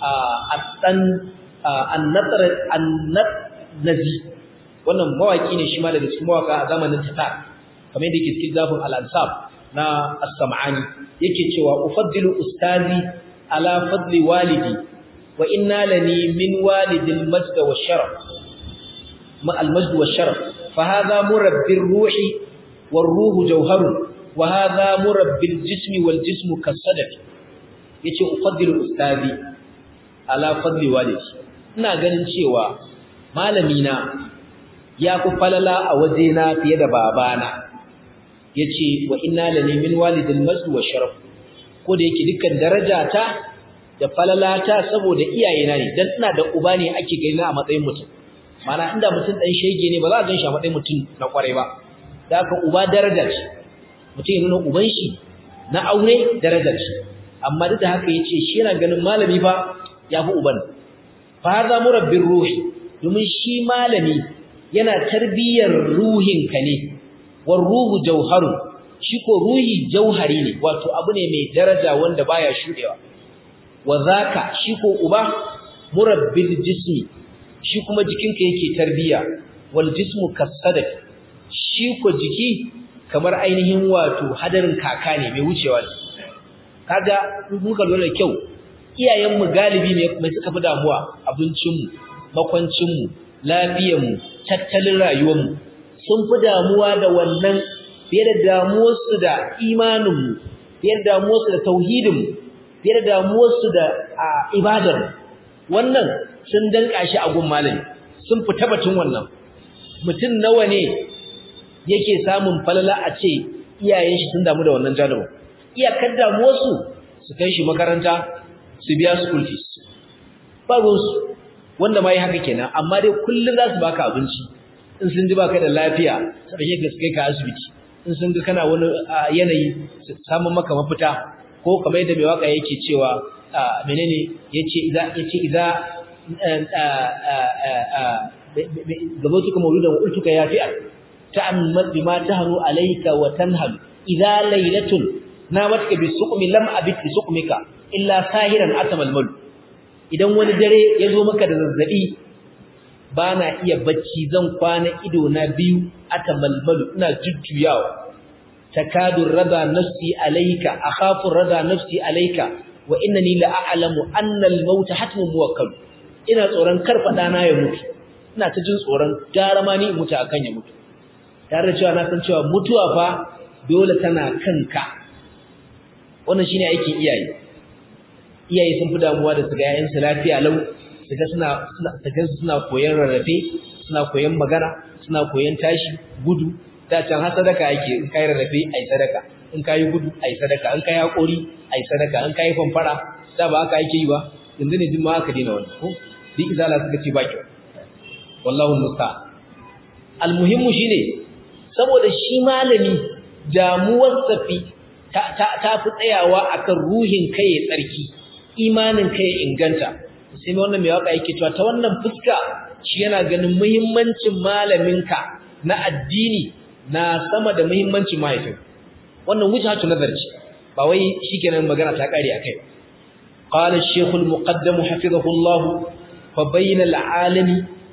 a dan an-natr an-nazi wannan mawaki ne shi ma daga cikin mawaka a zamanin tatar kamar yadda yake cikin zafin al-ansab na as-sam'ani yake cewa ufaddilu ustazi ala fadli walidi wa inna lani min walidil majd wa sharaf ma al majd wa sharaf fa hadha murabbi ruhi war ruhu jawharun wa hadha murabbi al jismi wal jismu kasadaf yace ufaddilu ustazi ala fadli walidi ina ganin cewa malami na ya fi falala a wajena fiye da babana yace wa inna lani min walidil masdu wa sharaf ko da yake dukkan darajata da falalata saboda iyayena ne dan ina da uba ne ake gani a matsayin mutum mana inda mutum dan shege ne ba za a ganshi a matsayin mutum na kwarai ba da haka uba daraja ce mutum ya nuna uban shi na aure daraja ce amma duk da haka yace shi yana ganin malami fa yafi uban fa hadha murabbir ruhi domin shi malami yana tarbiyyar ruhinka ne war ruhu jauharun shi ko ruhi jauhari ne wato abu ne mai daraja wanda baya shudewa wa zaka shi ko uba murabbil jismi shi kuma jikinka yake tarbiya wal jismu kasadaq shi ko jiki kamar ainihin wato hadarin kaka ne mai wucewa ne kaga muka lura da kyau iyayenmu galibi ne mai suka fi damuwa abincinmu makwancinmu lafiyarmu tattalin rayuwarmu sun fi damuwa da wannan fiye da damuwarsu da imaninmu fiye da damuwarsu da tauhidinmu fiye da damuwarsu da ibadar wannan sun danka shi a gun malami sun fita batun wannan mutum nawa ne yake samun falala a ce iyayen shi sun damu da wannan jarabar iyakar damuwarsu su kai shi makaranta su biya school fees ba ruwansu wanda ma yi haka kenan amma dai kullum za su baka abinci in sun ji baka da lafiya su ɗauke ka su kai ka asibiti in sun ga kana wani yanayi su samun maka mafita ko kamar yadda mai waka yake cewa menene yace idza yace idza gabatuka mawludan wa ultuka ya fi'al ta'ammal bima tahru alayka wa tanhal idza laylatun namatka bi suqmi lam abit bi suqmika illa sahiran atamal idan wani dare ya zo maka da zazzabi bana iya bacci zan kwana ido na biyu atamalmalu ina jujjuyawa takadu rada nafsi alayka akhafu rada nafsi alayka wa innani la a'lamu anna al-maut hatmun muwakkal ina tsoron kar fada na ya mutu ina ta jin tsoron gara ma ni mutu akan ya mutu tare da cewa na san cewa mutuwa fa dole tana kanka wannan shine aikin iyaye iyaye sun fi damuwa da su ga yayin su lafiya lau su ga suna suna suna koyon rarrafe suna koyon magana suna koyon tashi gudu da can har sadaka yake in kai rarrafe ai sadaka in kai gudu ai sadaka in kai hakuri ai sadaka in kai fanfara da ba haka yake yi ba yanzu ne jin ma haka dina wannan ko duk izala suka ce ba kyau wallahu musta almuhimmu shine saboda shi malami damuwar safi ta ta fi tsayawa akan ruhin kai ya tsarki imanin kai ya inganta sai wannan mai waka yake cewa ta wannan fuska shi yana ganin muhimmancin malaminka na addini na sama da muhimmancin mahaifin wannan wujhatu nazar ce ba wai shikenan magana ta kare akai qala ash-shaykh al-muqaddam hafizahullah fa bayna al-alimi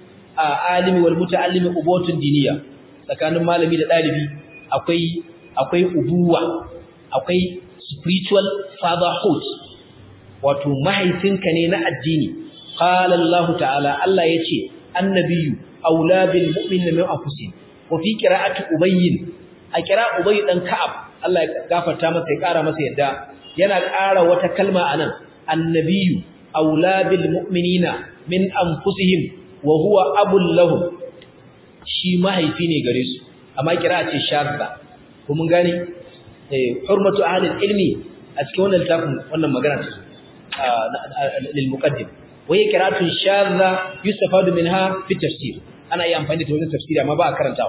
alimi wal muta'allimi ubutun diniya tsakanin malami da dalibi akwai akwai ubuwa akwai spiritual fatherhood wato mahaifinka ne na addini qala Allah ta'ala Allah yace annabiyyu aula bil mu'minina min anfusihim wa fi qira'ati ubayy a qira'a ubayy dan ka'ab Allah ya gafarta masa ya kara masa yadda yana ƙara wata kalma anan annabiyyu aula bil mu'minina min anfusihim wa huwa abul lahum shi mahaifi ne gare su amma qira'a ce shadda ko mun gane eh hurmatu ahli ilmi a cikin wannan littafin wannan magana ce للمقدم وهي قراءة شاذة يستفاد منها في التفسير أنا أي أمفاني تقول التفسير ما بقى كرنتاو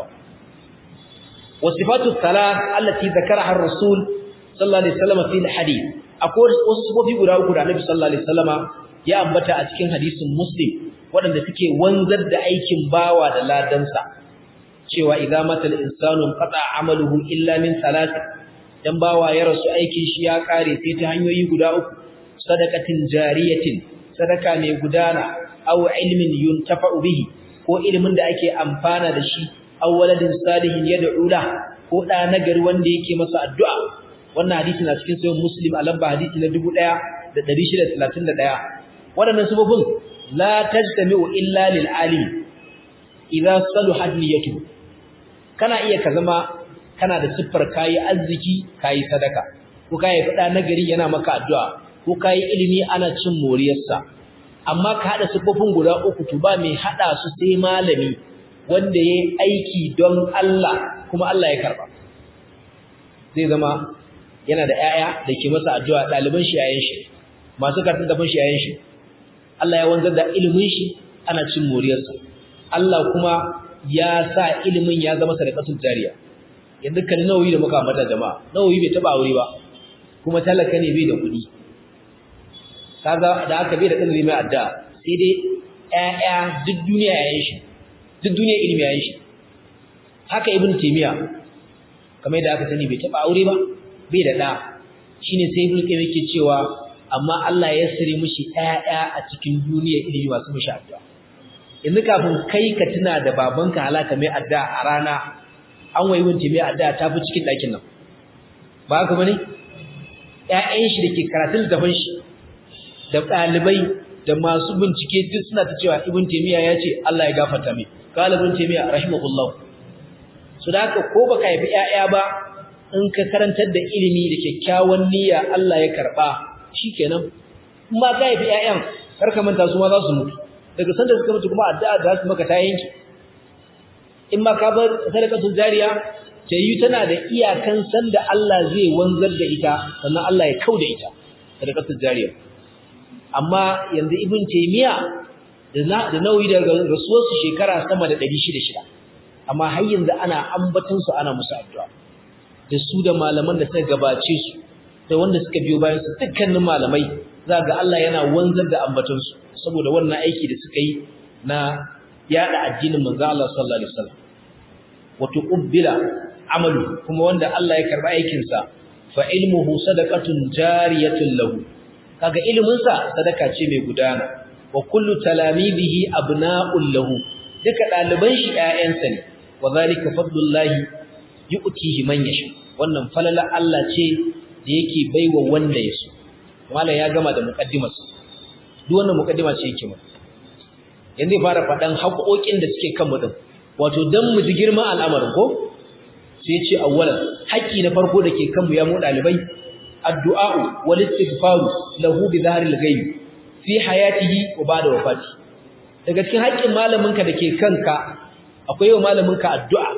والصفات الثلاث التي ذكرها الرسول صلى الله عليه وسلم في الحديث أقول وصفه في قراءة قراءة النبي صلى الله عليه وسلم يا أنبتا أتكين حديث مسلم waɗanda suke wanzar da aikin bawa da ladansa cewa idza matal insanu qata amaluhu illa min salatin dan bawa ya rasu aikin shi ya kare sai ta hanyoyi guda uku sadaqatin jariyatin sadaka mai gudana aw ilmin yuntafa'u bihi ko ilimin da ake amfana da shi aw waladin salihin yad'u la ko da nagari wanda yake masa addu'a wannan hadisi na cikin sahih muslim a lamba hadisi na 1631 wadannan sababin la tajtami'u illa lil alim idza saluhat niyyatu kana iya ka zama kana da siffar kayi arziki kayi sadaka ko kai fada nagari yana maka addu'a ko kai ilimi ana cin moriyarsa amma ka hada sifofin guda uku to ba mai hada su sai malami wanda yayi aiki don Allah kuma Allah ya karba zai zama yana da 'ya'ya da ke masa addu'a ɗaliban shi yayin shi masu karatun gaban shi yayin shi Allah ya wanzar da ilimin shi ana cin moriyarsa Allah kuma ya sa ilimin ya zama sadaqatul jariya yanzu kan nawayi da muka mata jama'a nawayi bai taba aure ba kuma talaka ne bai da kuɗi kaga da aka bai da ɗan mai addu'a sai dai ƴaƴa duk duniya yayin shi duk duniya ilimi yayin shi haka ibn taymiya kamar da aka sani bai taba aure ba bai da da shine sai ibn qayyim yake cewa amma Allah ya sire mishi ƴaƴa a cikin duniya ilimi masu mishi addu'a yanzu kafin kai ka tuna da babanka halaka mai addu'a a rana an wayi wunce mai addu'a ta fi cikin ɗakin nan ba haka bane ƴaƴan shi da ke karatun littafin shi da ɗalibai da masu bincike duk suna ta cewa ibn taymiya ya ce Allah ya gafarta mai qala ibn taymiya rahimahullah so da haka ko baka haifi ƴaƴa ba in ka karantar da ilimi da kyakkyawan niyya Allah ya karba shikenan in ma ka haifi ƴaƴan kar ka manta su ma za su mutu daga sanda suka mutu kuma addu'a za su maka ta yanki in ma ka bar sadaqatul jariya ta yi tana da iyakan sanda Allah zai wanzar da ita sannan Allah ya kauda ita sadaqatul jariya amma yanzu ibn taymiya da na da nauyi daga rasuwar su shekara sama da 600 amma har yanzu ana ambaton su ana musu addu'a da su da malaman da suka gabace su da wanda suka biyo bayan su dukkanin malamai za ga Allah yana wanzar da ambaton su saboda wannan aiki da suka yi na yada addinin manzo Allah sallallahu alaihi wasallam wato ubbila amalu kuma wanda Allah ya karba aikin sa fa ilmuhu sadaqatun jariyatun lahu kaga ilimin sa sadaka ce mai gudana wa kullu talamidihi abna'un lahu duka daliban shi ƴaƴansa ne wa zalika fadlullahi yu'tihi man yasha wannan falala Allah ce da yake baiwa wanda ya so mallan ya gama da muqaddimarsa duk wannan muqaddima ce yake mu yanzu ya fara fadan haƙoƙin da suke kan mu din wato dan mu ji girman al'amarin ko sai ya ce awwalan haƙi na farko da ke kan mu ya mu dalibai addu'a wal istighfar lahu bi dhahril ghaib fi hayatihi wa ba'da wafati daga cikin haƙin malaminka da ke kanka akwai wa malaminka addu'a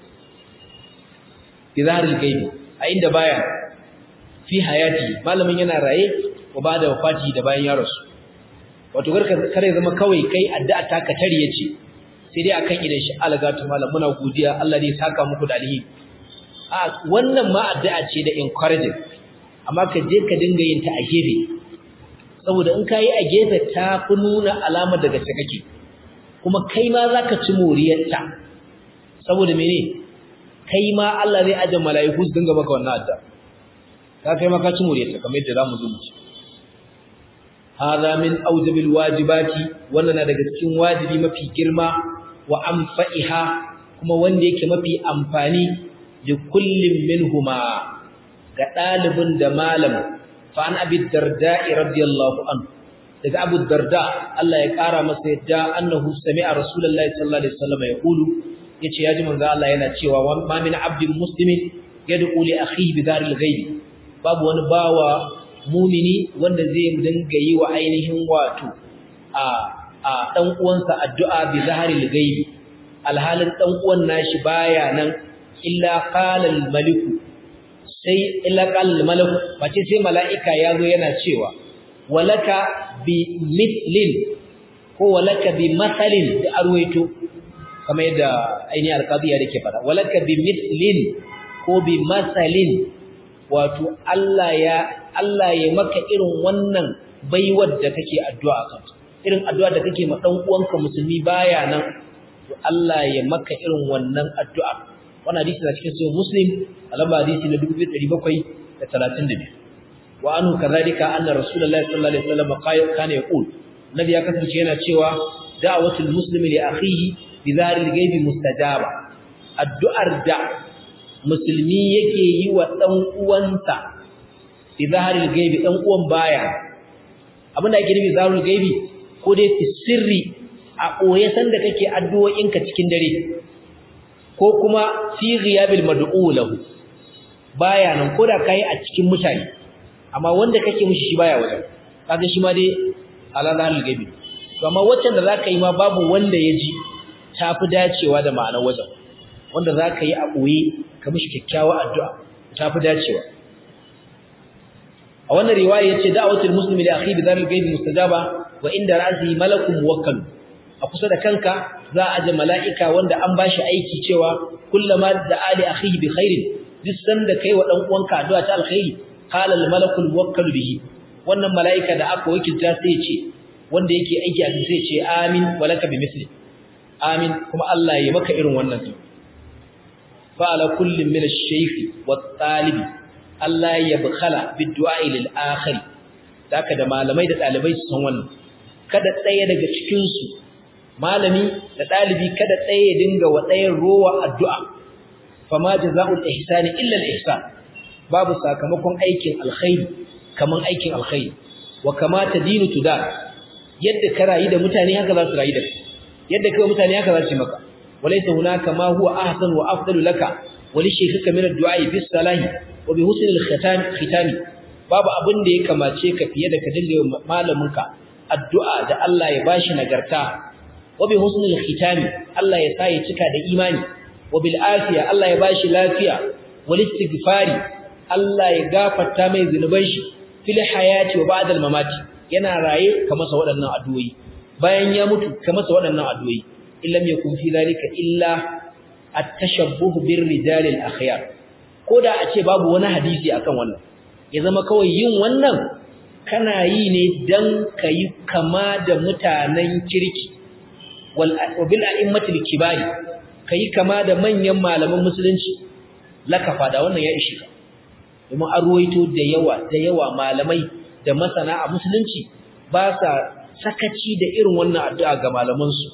bi dhahril ghaib a inda baya fi hayati malamin yana raye wa ba'da wafati da bayan ya rasu wato kare zama kawai kai addu'a ta ka tare yace sai dai akan idan shi algatu malam muna godiya Allah ne ya saka muku da alheri a wannan ma addu'a ce da encouraging amma ka je ka dinga yin ta a gefe saboda in kai a gefe ta fi nuna alamar daga ce kake kuma kai ma zaka ci moriyarta saboda mene kai ma Allah zai aje mala'iku su dinga maka wannan addu'a ka kai ma ka ci moriyarta kamar yadda zamu zo mu ci hada min awjabil wajibati wannan na daga cikin wajibi mafi girma wa anfa'iha kuma wanda yake mafi amfani li kullin minhuma ga dalibin da malam fa an abi darda'i radiyallahu anhu daga abu darda Allah ya kara masa yadda annahu sami'a rasulullahi sallallahu alaihi wasallam yaqulu yace yaji manzo Allah yana cewa ma min abdin muslimin yad'u li akhihi bi daril ghaib babu wani bawa mumini wanda zai dinga yi wa ainihin wato a a dan uwansa addu'a bi zaharil gaibi alhalin dan uwan nashi baya nan illa qala al malik sai illa qala al malak bace sai malaika yazo yana cewa walaka bi mithlin ko walaka bi mathalin da arwaito kamar yadda ainihin alqadiya yake fada walaka bi mithlin ko bi mathalin wato Allah ya Allah ya maka irin wannan baiwar da kake addu'a kan irin addu'a da kake ma dan uwanka musulmi baya nan to Allah ya maka irin wannan addu'a wannan hadisi na cikin sahih muslim alamba hadisi na 2732 wa anhu kadhalika anna rasulullahi sallallahu alaihi wasallam kana yaqul nabi ya kasance yana cewa da'watul muslimi li akhihi bi dharil ghaibi mustajaba addu'ar da musulmi yake yi wa dan uwansa bi zaharil gaibi dan uwan baya abinda ake nufi zaharil gaibi ko dai fi sirri a koye san da kake addu'o'inka cikin dare ko kuma fi ghiyabil mad'u lahu baya nan koda kai a cikin mutane amma wanda kake mishi shi baya wajen kaga shi ma dai ala zaharil gaibi to amma waccan da zaka yi ma babu wanda ya ji tafi dacewa da ma'anar wajen wanda zaka yi a boye ka mishi kyakkyawa addu'a tafi dacewa a wannan riwaya yace da'watul muslimi li akhi bi dharil ghaib mustajaba wa inda ra'si malakun muwakkal a kusa da kanka za a aje mala'ika wanda an bashi aiki cewa kullama da ali akhihi bi khairin duk sanda kai wa dan uwanka addu'a ta alkhairi qala al malakul muwakkal bihi wannan mala'ika da aka wakilta sai ya ce wanda yake aiki a sai ya ce amin walaka bi misli amin kuma Allah ya maka irin wannan din fa ala kullin min ash-shaykh wat talibi Allah ya bukhala bid du'a lil akhir daka da malamai da dalibai su san wannan kada tsaye daga cikin su malami da dalibi kada tsaye ya dinga wa tsayen rowa addu'a fama jazaa'ul ihsani illa al-ihsan babu sakamakon aikin alkhairi kaman aikin alkhairi wa kama tadinu tudar yadda ka rayu da mutane haka za su rayu da kai yadda kai mutane haka za su yi maka walaysa hunaka ma huwa ahsan wa afdalu laka wa li shaykhika min ad-du'a bis salahi wa bi husn al-khitam khitami babu abin da ya kamace ka fiye da ka dinga malaminka addu'a da Allah ya bashi nagarta wa bi husn al-khitami Allah ya sa ya cika da imani wa bil afiya Allah ya bashi lafiya wal istighfari Allah ya gafarta mai zunuban shi fil hayati wa ba'da al-mamati yana raye ka masa waɗannan addu'o'i bayan ya mutu ka masa waɗannan addu'o'i illam yakun fi zalika illa at-tashabbuh bir rijal al-akhyar koda a ce babu wani hadisi akan wannan ya zama kawai yin wannan kana yi ne dan kai kama da mutanen kirki wal bil a'immatil kibari kai kama da manyan malaman musulunci lakafa da wannan ya ishi ka domin an ruwaito da yawa da yawa malamai da masana a musulunci ba sa sakaci da irin wannan addu'a ga malamansu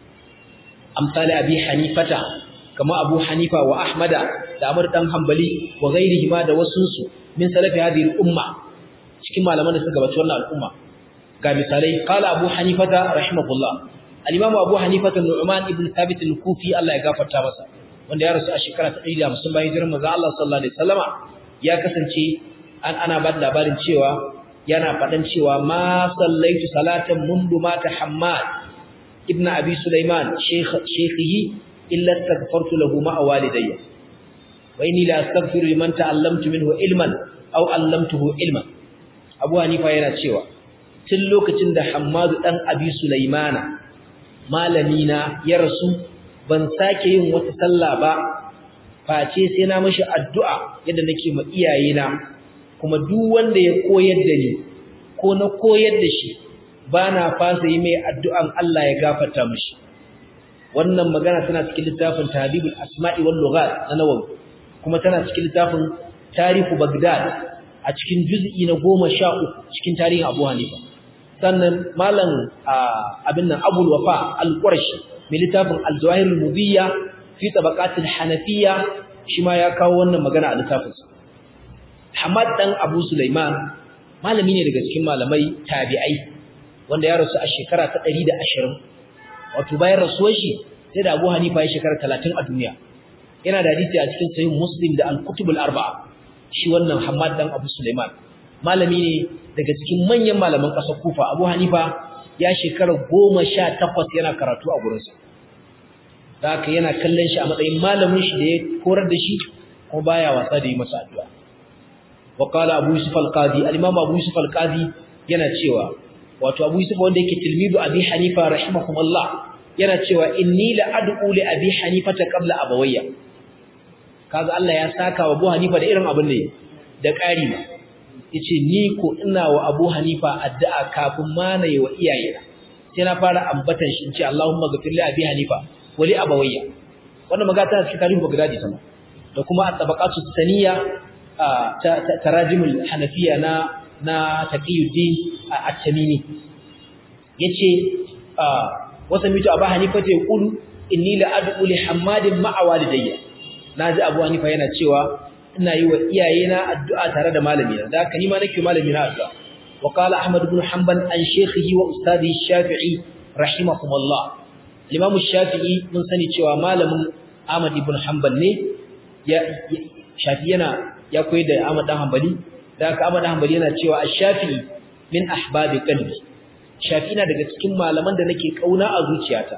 amsali abi hanifata kama abu hanifa wa ahmada da amur dan hanbali wa ghairihi ma da wasunsu min salafi hadhihi umma cikin malaman da suka gabaci wannan al'umma ga misalai qala abu hanifata rahimahullah al-imam abu hanifata nu'man ibn thabit al-kufi Allah ya gafarta masa wanda ya rasu a shekara ta 150 bayan hijirar manzo Allah sallallahu alaihi wasallama ya kasance an ana ba labarin cewa yana faɗan cewa ma sallaitu salatan mundu mata Hammad ibn Abi Sulaiman shaykhihi illa astaghfartu lahu ma walidayya wa inni la astaghfiru liman ta'allamtu minhu ilman aw 'allamtuhu ilman Abu Hanifa yana cewa tun lokacin da Hammad dan Abi Sulaimana malami na ya rasu ban sake yin wata sallah ba face sai na mashi addu'a yadda nake ma iyayena kuma duk wanda ya koyar da ni ko na koyar da shi ba na fasa yi mai addu'an Allah ya gafarta mishi wannan magana tana cikin littafin Tahdhibul Asma'i wal Lughat na Nawawi kuma tana cikin littafin Tarihu Baghdad a cikin juz'i na 13 cikin tarihin Abu Hanifa sannan malam abin nan Abu Wafa Al-Qurashi mai littafin Al-Zawahir al-Mubiyya fi tabaqat al-Hanafiyya shi ma ya kawo wannan magana a littafinsa Hamad dan Abu Sulaiman malami ne daga cikin malamai tabi'ai wanda ya rasu a shekara ta 120 wato bayan rasuwar shi sai da Abu Hanifa ya shekara 30 a duniya yana da hadisi a cikin sahih Muslim da al-Kutub al-Arba'a shi wannan Hamad dan Abu Sulaiman malami ne daga cikin manyan malaman ƙasar Kufa Abu Hanifa ya shekara 18 yana karatu a gurinsa haka yana kallon shi a matsayin malamin shi da ya korar da shi kuma baya wasa da yi masa addu'a wa qala abu yusuf al-qadi al-imam abu yusuf al-qadi yana cewa wato abu yusuf wanda yake tilmidu abi hanifa rahimahumullah yana cewa inni la ad'u li abi hanifa ta qabla abawayya kaga Allah ya saka wa abu hanifa da irin abin da da ƙari ma yace ni ko ina wa abu hanifa addu'a kafin ma na yi wa iyayena sai na fara ambatan shi in ce Allahumma ghfir li abi hanifa wa li abawayya wannan magana tana cikin tarihi Baghdadi sama da kuma at-tabaqatu saniya tarajimul hanafiya na na taqiyuddin at-tamimi yace wasa mitu abu hanifa ta yaqulu inni la ad'u li hammadin ma'a walidayya naji abu hanifa yana cewa ina yi wa iyayena addu'a tare da malamina da haka ni ma nake malamina addu'a wa qala ahmad ibn hanbal an shaykhihi wa ustadihi shafi'i rahimahumullah imam shafi'i mun sani cewa malamin ahmad ibn hanbal ne ya shafi yana ya koyi da ahmad dan hanbali da haka ahmad dan hanbali yana cewa ash-shafi'i min ahbabi qalbi shafi na daga cikin malaman da nake kauna a zuciyata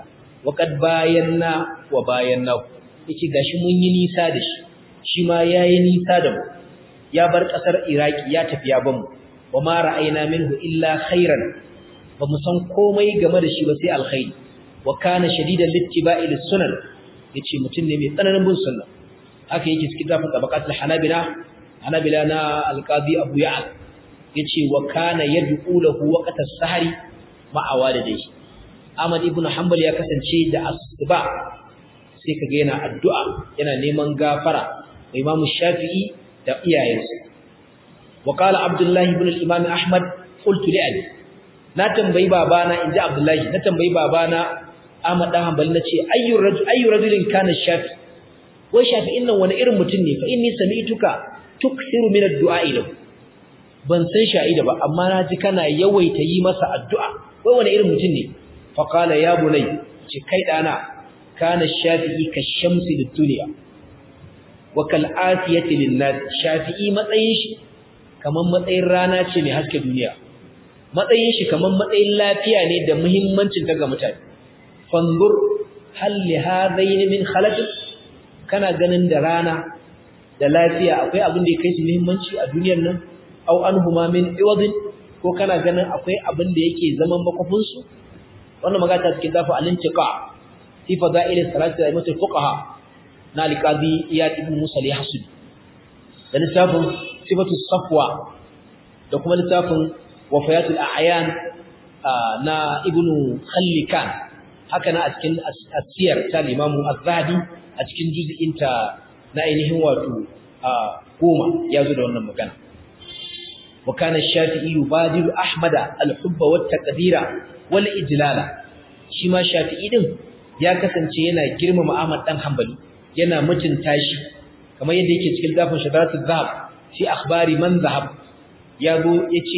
wa qad bayanna wa bayanna yace gashi mun yi nisa da shi shi ma yayi nisa da mu ya bar kasar iraki ya tafi ya bamu wa ma ra'ayna minhu illa khairan ba mu san komai game da shi ba sai alkhairi wa kana shadidan littiba'i lis-sunan yace mutum ne mai tsananin bin sunna haka yake cikin zafin tabaqatul hanabila hanabila na alqadi abu ya'al yace wa kana yad'u lahu waqt as-sahri ma'a walidayhi ahmad ibn hanbal ya kasance da asuba sai kaga yana addu'a yana neman gafara wa imam shafi'i da iyayensa wa qala abdullah ibn al-imam ahmad qultu li abi na tambayi babana inji abdullahi na tambayi babana ahmad dan hanbal nace ayyu rajul ayyu rajulin kana shafi wai shafi'in nan wani irin mutum ne fa inni sami'tuka tuksiru min ad-du'a lahu ban san sha'ida ba amma na ji kana yawaita yi masa addu'a wai wani irin mutum ne fa qala ya bunay ce kai dana kana shafi'i ka shamsi lid-dunya wa kal afiyati lin-nas shafi'i matsayin shi kaman matsayin rana ce mai haske duniya matsayin shi kaman matsayin lafiya ne da muhimmancin ta ga mutane fanzur hal li hadain min khalaq kana ganin da rana da lafiya akwai abin da ya kai su muhimmanci a duniyar nan aw anhuma min iwadin ko kana ganin akwai abin da yake zaman makofin su wannan magana cikin dafa al-intiqa fi fadail salati da mutul fuqaha na al-qadi iyad ibn musa al-yahsud da littafin sifatu safwa da kuma littafin wafayatul a'yan na ibnu khallikan haka na a cikin asiyar ta limamu az-zahabi a cikin juz'in ta na ainihin wato goma ya zo da wannan magana wa kana shafi'i yubadiru ahmada al-hubba wat taqdira wal ijlala shi ma shafi'i din ya kasance yana girmama ahmad dan hanbali yana mutunta shi kamar yadda yake cikin dafin shadaratul zahab fi akhbari man zahab ya zo yace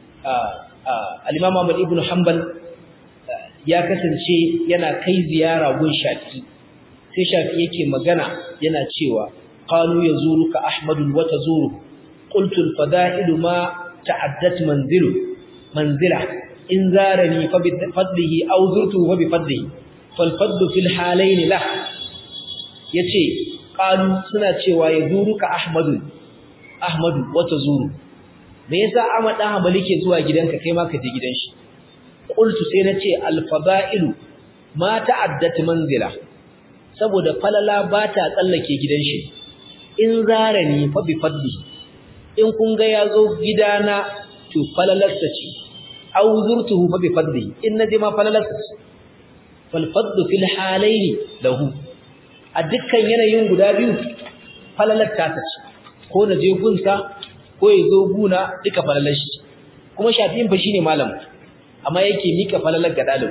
al-imam ahmad ibn hanbal ya kasance yana kai ziyara gun shafi'i sai shafi'i yake magana yana cewa qalu yazuruka ahmadu wa tazuru qultu al-fada'ilu ma ta'addat manzilu manzila in zarani fa bi fadlihi aw zurtu fa bi fadlihi fal fadlu fil halayn lah yace qalu suna cewa yazuruka ahmadu ahmadu wa tazuru me yasa Ahmad dan Hanbali ke zuwa gidanka kai ma ka je gidan shi qultu sai nace al-fada'ilu ma ta'addat manzila saboda falala ba ta tsallake gidan shi in zarani fa bi fadli in kun ga yazo gidana to falalarsa ce aw zurtuhu fa bi fadli in naje ma falalarsa ce fal fadlu fil halayn lahu a dukkan yanayin guda biyu falalar ta ce ko naje gunsa ko yazo guna duka falalar shi kuma shafi'in fa shine malam amma yake mika falalar ga dalib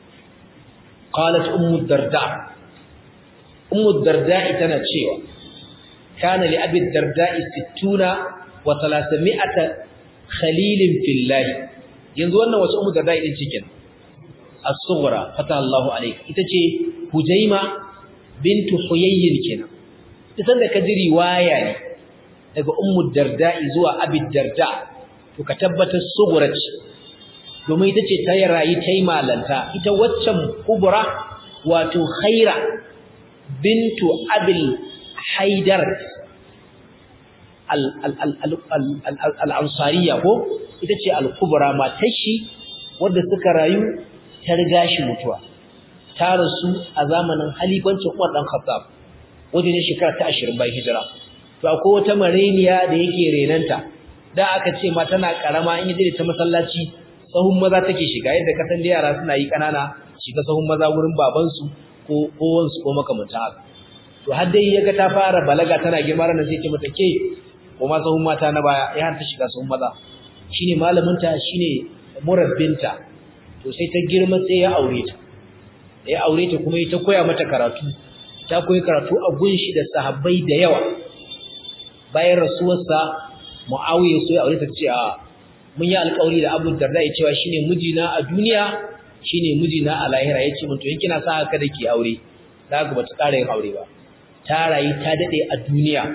qalat ummu darda ummu darda tana cewa kana li abi darda 60 wa 300 khalilin fillah yanzu wannan wace ummu darda din cikin as-sughra fata Allahu alayhi ita ce hujaima bintu huyayyin kenan ita da kaji riwaya ne daga ummu darda zuwa abi darda to ka tabbatar sughra ce domin ita ce ta rayu ta yi malanta ita waccan kubura wato khaira bintu abil haidar al'ansariya ko ita ce al-kubura matashi wadda suka rayu ta riga shi mutuwa ta rasu a zamanin halifancin umar ɗan khattab wajen shekara ta ashirin bayan hijira to akwai wata mareniya da yake renanta da aka ce ma tana karama in yi ta masallaci sahun maza take shiga yadda kasan da yara suna yi kanana shiga sahun maza wurin babansu ko kowansu ko makamanta haka to har dai yaga ta fara balaga tana girma ranar sai ce mata ke ko ma sahun mata na baya ya har ta shiga sahun maza shine malamin ta shine murabbinta to sai ta girma sai ya aure ta ya aure ta kuma ita koya mata karatu ta koyi karatu a gunshi da sahabbai da yawa bayan rasuwarsa muawiya sai aure ta ce a mun yi alƙawari da Abu Darda ya cewa shine mijina a duniya shine mijina a lahira yace mun to in kina sa haka dake aure da ga bata ƙara yin aure ba ta rayu ta dade a duniya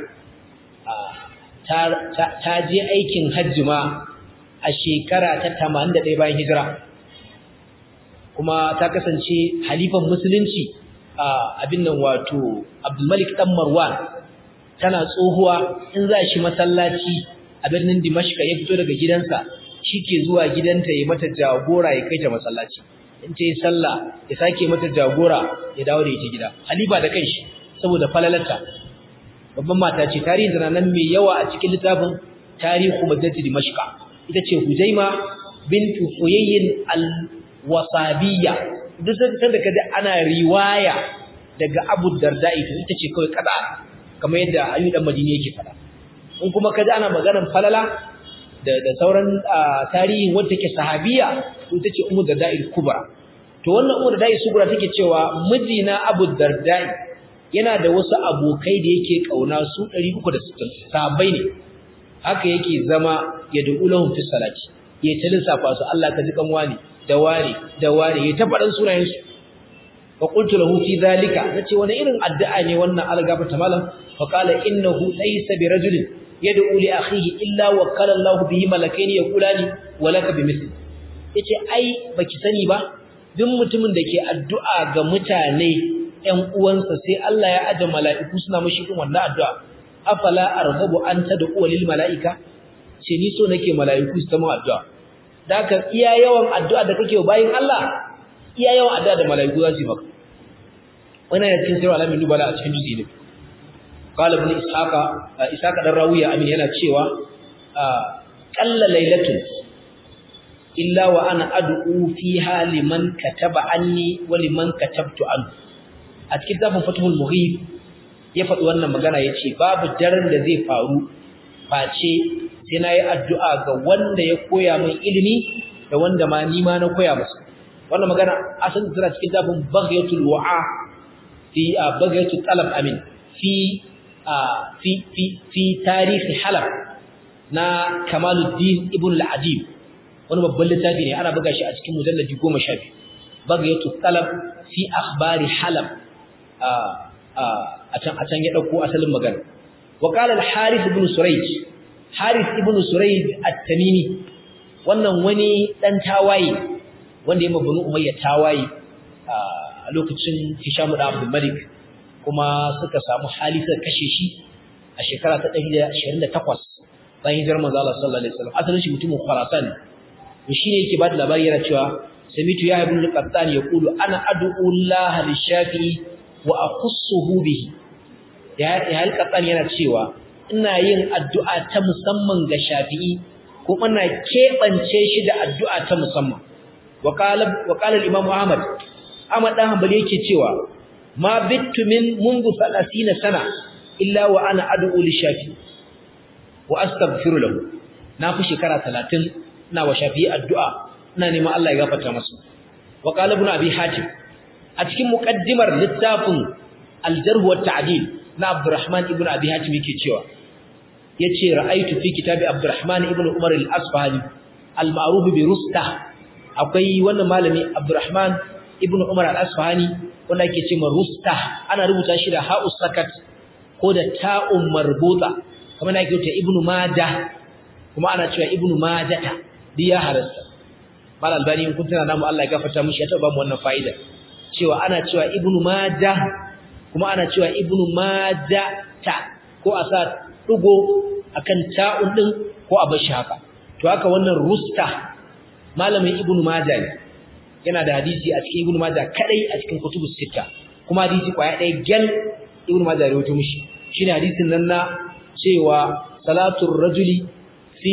ta ta je aikin hajji ma a shekara ta 81 bayan hijira kuma ta kasance halifan musulunci abin nan wato Abdulmalik dan Marwan tana tsohuwa in za shi masallaci a birnin Dimashq ya fito daga gidansa shike zuwa gidanta ya mata jagora ya kai ta masallaci in ta yi sallah ya sake mata jagora ya dawo da ita gida halifa da kanshi saboda falalarta babban mata ce tarihin da nan mai yawa a cikin littafin tarihu madinati Dimashq ita ce Hujaima bintu Huyayyin al-Wasabiyya duk sai da kaje ana riwaya daga Abu Darda ita ita ce kawai kada kamar yadda Ayyub dan Madini yake fada in kuma kaje ana maganar falala da da sauran tarihin wanda take sahabiya to ita ce Ummu Darda al-Kubra to wannan Ummu Darda al-Kubra take cewa mijina Abu Darda yana da wasu abokai da yake kauna su 360 sahabbai ne haka yake zama ya du'ulahum fi salati ya ta lissafa su Allah ka ji kan wani da wani da wani ya ta faɗan sunayen su fa qultu lahu fi dhalika nace wani irin addu'a ne wannan algaba ta malam fa qala innahu laysa bi rajulin yad'u li akhihi illa wa qala Allah bihi malakaini yaqulani wa laka bimithli yace ai baki sani ba duk mutumin da ke addu'a ga mutane ƴan uwansa sai Allah ya aje mala'iku suna mashi irin wannan addu'a afala arghabu an tad'u lil mala'ika ce ni so nake mala'iku su ta mu addu'a daka iya yawan addu'a da kake bayin Allah iya yawan addu'a da mala'iku za su yi maka wannan yana cikin sirri alamin nubala a cikin juzi ne qala ibn ishaqa ishaqa dan rawiya amin yana cewa qalla lailatun illa wa ana ad'u fiha liman kataba anni wa liman katabtu anhu a cikin zafin fathul mughib ya faɗi wannan magana yace babu daren da zai faru face sai na yi addu'a ga wanda ya koya min ilimi da wanda ma ni ma na koya masa wannan magana asalin tana cikin zafin baghyatul wa'a fi baghyatul talab amin fi fi fi fi tarihi halab na kamaluddin ibn al-adib wani babban littafi ne ana buga shi a cikin mujalladi 12 baghyatul talab fi akhbari halab a can a can ya dauko asalin magana wa qala al-harith ibn surayj harith ibn surayj at-tamimi wannan wani dan tawaye wanda ya mabunu umayya tawaye a lokacin hisham da abdul malik kuma suka samu hali suka kashe shi a shekara ta 128 bayan hijirar manzo Allah sallallahu alaihi wasallam asalin shi mutumin Khurasan to shine yake ba da labari yana cewa samitu ya ibn al-qattan yaqulu ana ad'u Allah lish-shafi'i wa akhussuhu bihi ya ya al-qattan yana cewa ina yin addu'a ta musamman ga shafi'i ko ina kebance shi da addu'a ta musamman wa qala wa qala al-imam Ahmad Ahmad dan Hanbali yake cewa ma bittu min منذ 30 sana illa wa ana ad'u lish-shafi'i wa astaghfiru lahu na fi shekara 30 ina wa shafi'i addu'a ina neman Allah ya gafarta masa wa qala ibn abi hatim a cikin muqaddimar littafin al-jarh wa ta'dil na Abdurrahman ibn Abi Hatim yake cewa yace ra'aytu fi kitabi Abdurrahman ibn Umar al-Asfahani al-ma'ruf bi Rusta akwai wannan malami Abdurrahman ibn Umar al-Asfahani wanda yake cewa Rusta ana rubuta shi da ha'us sakat ko da ta'un marbuta kamar yake cewa Ibn Majah kuma ana cewa Ibn Majata diya harasta mal albani in kun tana namu Allah ya gafarta mishi ya taba mu wannan fa'ida cewa ana cewa Ibn Majah kuma ana cewa Ibn Majata ko a sa dugo akan ta'un din ko a bar shi haka to haka wannan Rusta malamin Ibn Majah ne yana da hadisi a cikin Ibn Majah kadai a cikin kutubus sita kuma hadisi kwaya ɗaya gel Ibn Majah ya rawaito mishi shine hadisin nan na cewa salatul rajuli fi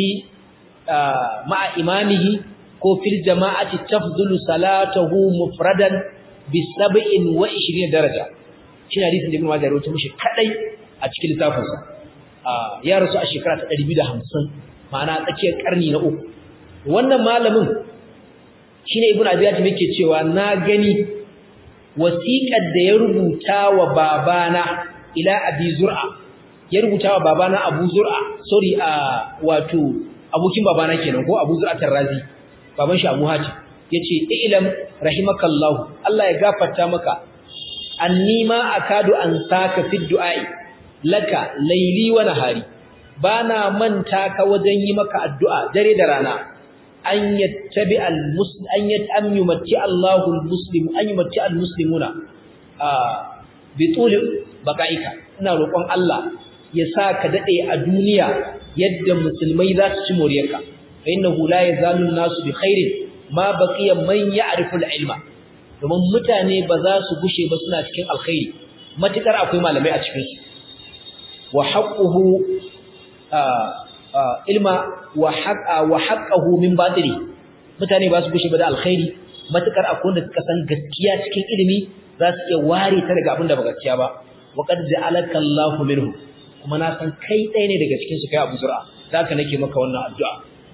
ma'a imamihi ko fil jama'ati tafdulu salatuhu mufradan bi 27 daraja shine hadisin da Ibn Majah ya rawaito mishi kadai a cikin littafinsa ya rasu a shekara ta 250 ma'ana tsakiyar karni na uku wannan malamin shine Ibn Abi Hatim yake cewa na gani wasiƙar da ya rubuta wa babana ila Abi Zur'a ya rubuta wa babana Abu Zur'a sorry a wato abokin babana kenan ko Abu Zur'a Tarrazi baban shi Abu Hatim yace ilam rahimakallahu Allah ya gafarta maka anni ma akadu an saka fi du'ai laka laili wa nahari bana manta ka wajen yi maka addu'a dare da rana an yattabi al-muslim an yatam yumatti Allahu al-muslim an yumatti al-muslimuna bi tuli baqaika ina roƙon Allah ya sa ka dade a duniya yadda musulmai za su ci moriyarka fa innahu la yazalu an-nasu bi khairin ma baqiya man ya'rifu al-ilma domin mutane ba za su gushe ba suna cikin alkhairi matukar akwai malamai a cikin su wa haqquhu ilma wa haqqa wa haqqahu min batili mutane ba su gushe ba da alkhairi matukar akwai wanda suka san gaskiya cikin ilimi za su iya ware ta daga abin da ba gaskiya ba wa qad ja'alaka Allahu minhu kuma na san kai ɗaya ne daga cikin su kai Abu Zur'a haka nake maka wannan addu'a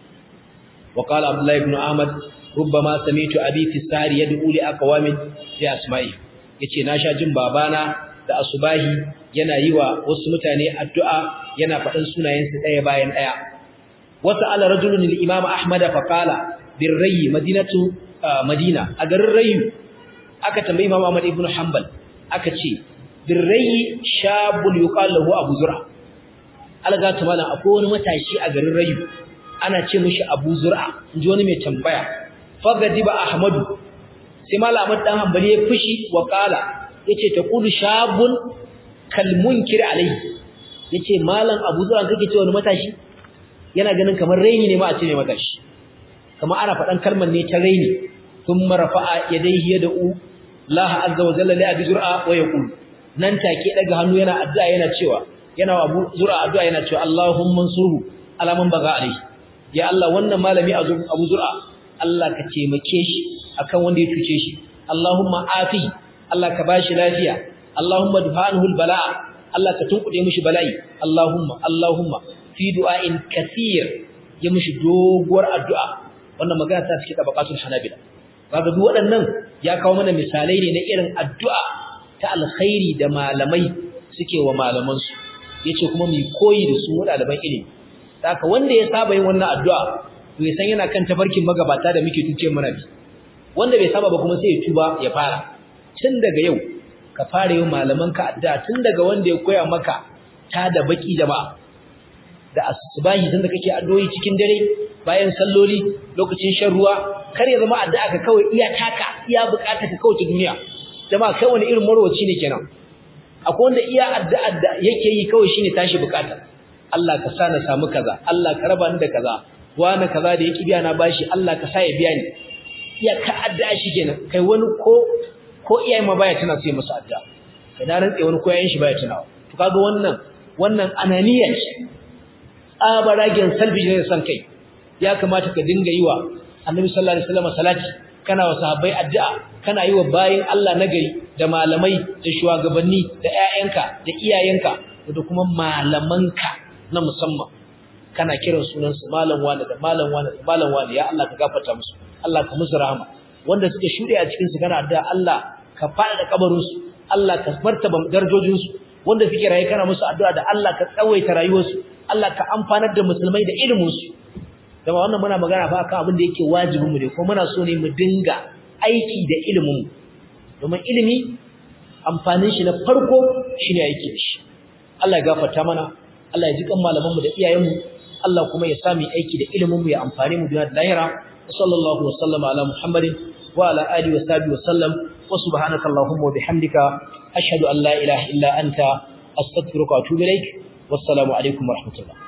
wa qala Abdullah ibn Ahmad rubbama sami'tu abi fi sari yad'u li aqwamin fi asma'i yace na sha jin babana da asubahi yana yi wa wasu mutane addu'a yana faɗin sunayensu ɗaya bayan ɗaya wata ala rajulun al-imam ahmad fa qala birrayi madinatu madina a garin rayu aka tambayi imam ahmad ibn hanbal aka ce birrayi shabul yuqal lahu abu zur'a alga ta malam akwai wani matashi a garin rayu ana ce mishi abu zur'a inji wani mai tambaya fagadiba ahmadu sai malam ahmad dan hanbali ya fushi wa qala yace taqulu shabun kal munkir alayhi yace malam abu zur'a kake ce wani matashi yana ganin kamar raini ne ma a ce ne matashi kamar ana faɗan kalmar ne ta raini thumma rafa'a yadayhi yad'u Allah azza wa jalla li abi zur'a wa yaqul nan take daga hannu yana addu'a yana cewa yana wa abu zur'a addu'a yana cewa Allahumma ansurhu ala man baga alayhi ya Allah wannan malami abu zur'a Allah ka taimake shi akan wanda ya cuce shi Allahumma afi Allah ka bashi lafiya Allahumma duhanhu albala'a Allah ka tunkuɗe mishi bala'i Allahumma Allahumma fi du'ain kathir ya mishi doguwar addu'a wannan magana ta cikin tabaqatul hanabila kaga duk waɗannan ya kawo mana misalai ne na irin addu'a ta alkhairi da malamai suke wa malaman su yace kuma mu koyi da su ɗaliban ilimi haka wanda ya saba yin wannan addu'a to ya san yana kan tafarkin magabata da muke tuce mana bi wanda bai saba ba kuma sai ya tuba ya fara tun daga yau ka fara yin malaman ka addu'a tun daga wanda ya koya maka ta da baki jama'a da asubahi tunda kake addu'o'i cikin dare bayan salloli lokacin shan ruwa kar ya zama addu'a ka kawai iya taka iya bukata ka kawai ta duniya jama'a kai wani irin marwaci ne kenan akwai wanda iya addu'a da yake yi kawai shine tashi bukata Allah ka sa na samu kaza Allah ka raba ni da kaza wani kaza da yake biya na bashi Allah ka sa ya biya ni iya ka addu'a shi kenan kai wani ko ko iyayen ma baya tana sai masa addu'a kai na rantse wani koyayen shi baya tunawa to kaga wannan wannan ananiya ce abaragen salbi ne san kai ya kamata ka dinga yi wa annabi sallallahu alaihi wasallam salati kana wa sahabbai addu'a kana yi wa bayin Allah nagari da malamai da shugabanni da ƴaƴanka da iyayenka da kuma malamanka na musamman kana kiran sunan su malam wani da malam wani da malam wani ya Allah ka gafarta musu Allah ka musu rahama wanda suka shuɗe a cikin su kana addu'a Allah ka fada da kabarin su Allah ka martaba darajojin su wanda suke raye kana musu addu'a da Allah ka tsawaita rayuwarsu Allah ka amfanar da musulmai da ilimin su dama wannan muna magana fa akan abin da yake wajibin mu ne ko muna so ne mu dinga aiki da ilimin mu domin ilimi amfanin shi na farko shine aiki da shi Allah ya gafarta mana Allah ya ji kan malaman mu da iyayen mu Allah kuma ya sami aiki da ilimin mu ya amfane mu duniya da lahira sallallahu wa sallama ala muhammadin wa ala alihi wa sahbihi wa sallam wa subhanaka allahumma wa bihamdika ashhadu an la ilaha illa anta astaghfiruka wa atubu ilaik wassalamu alaikum warahmatullahi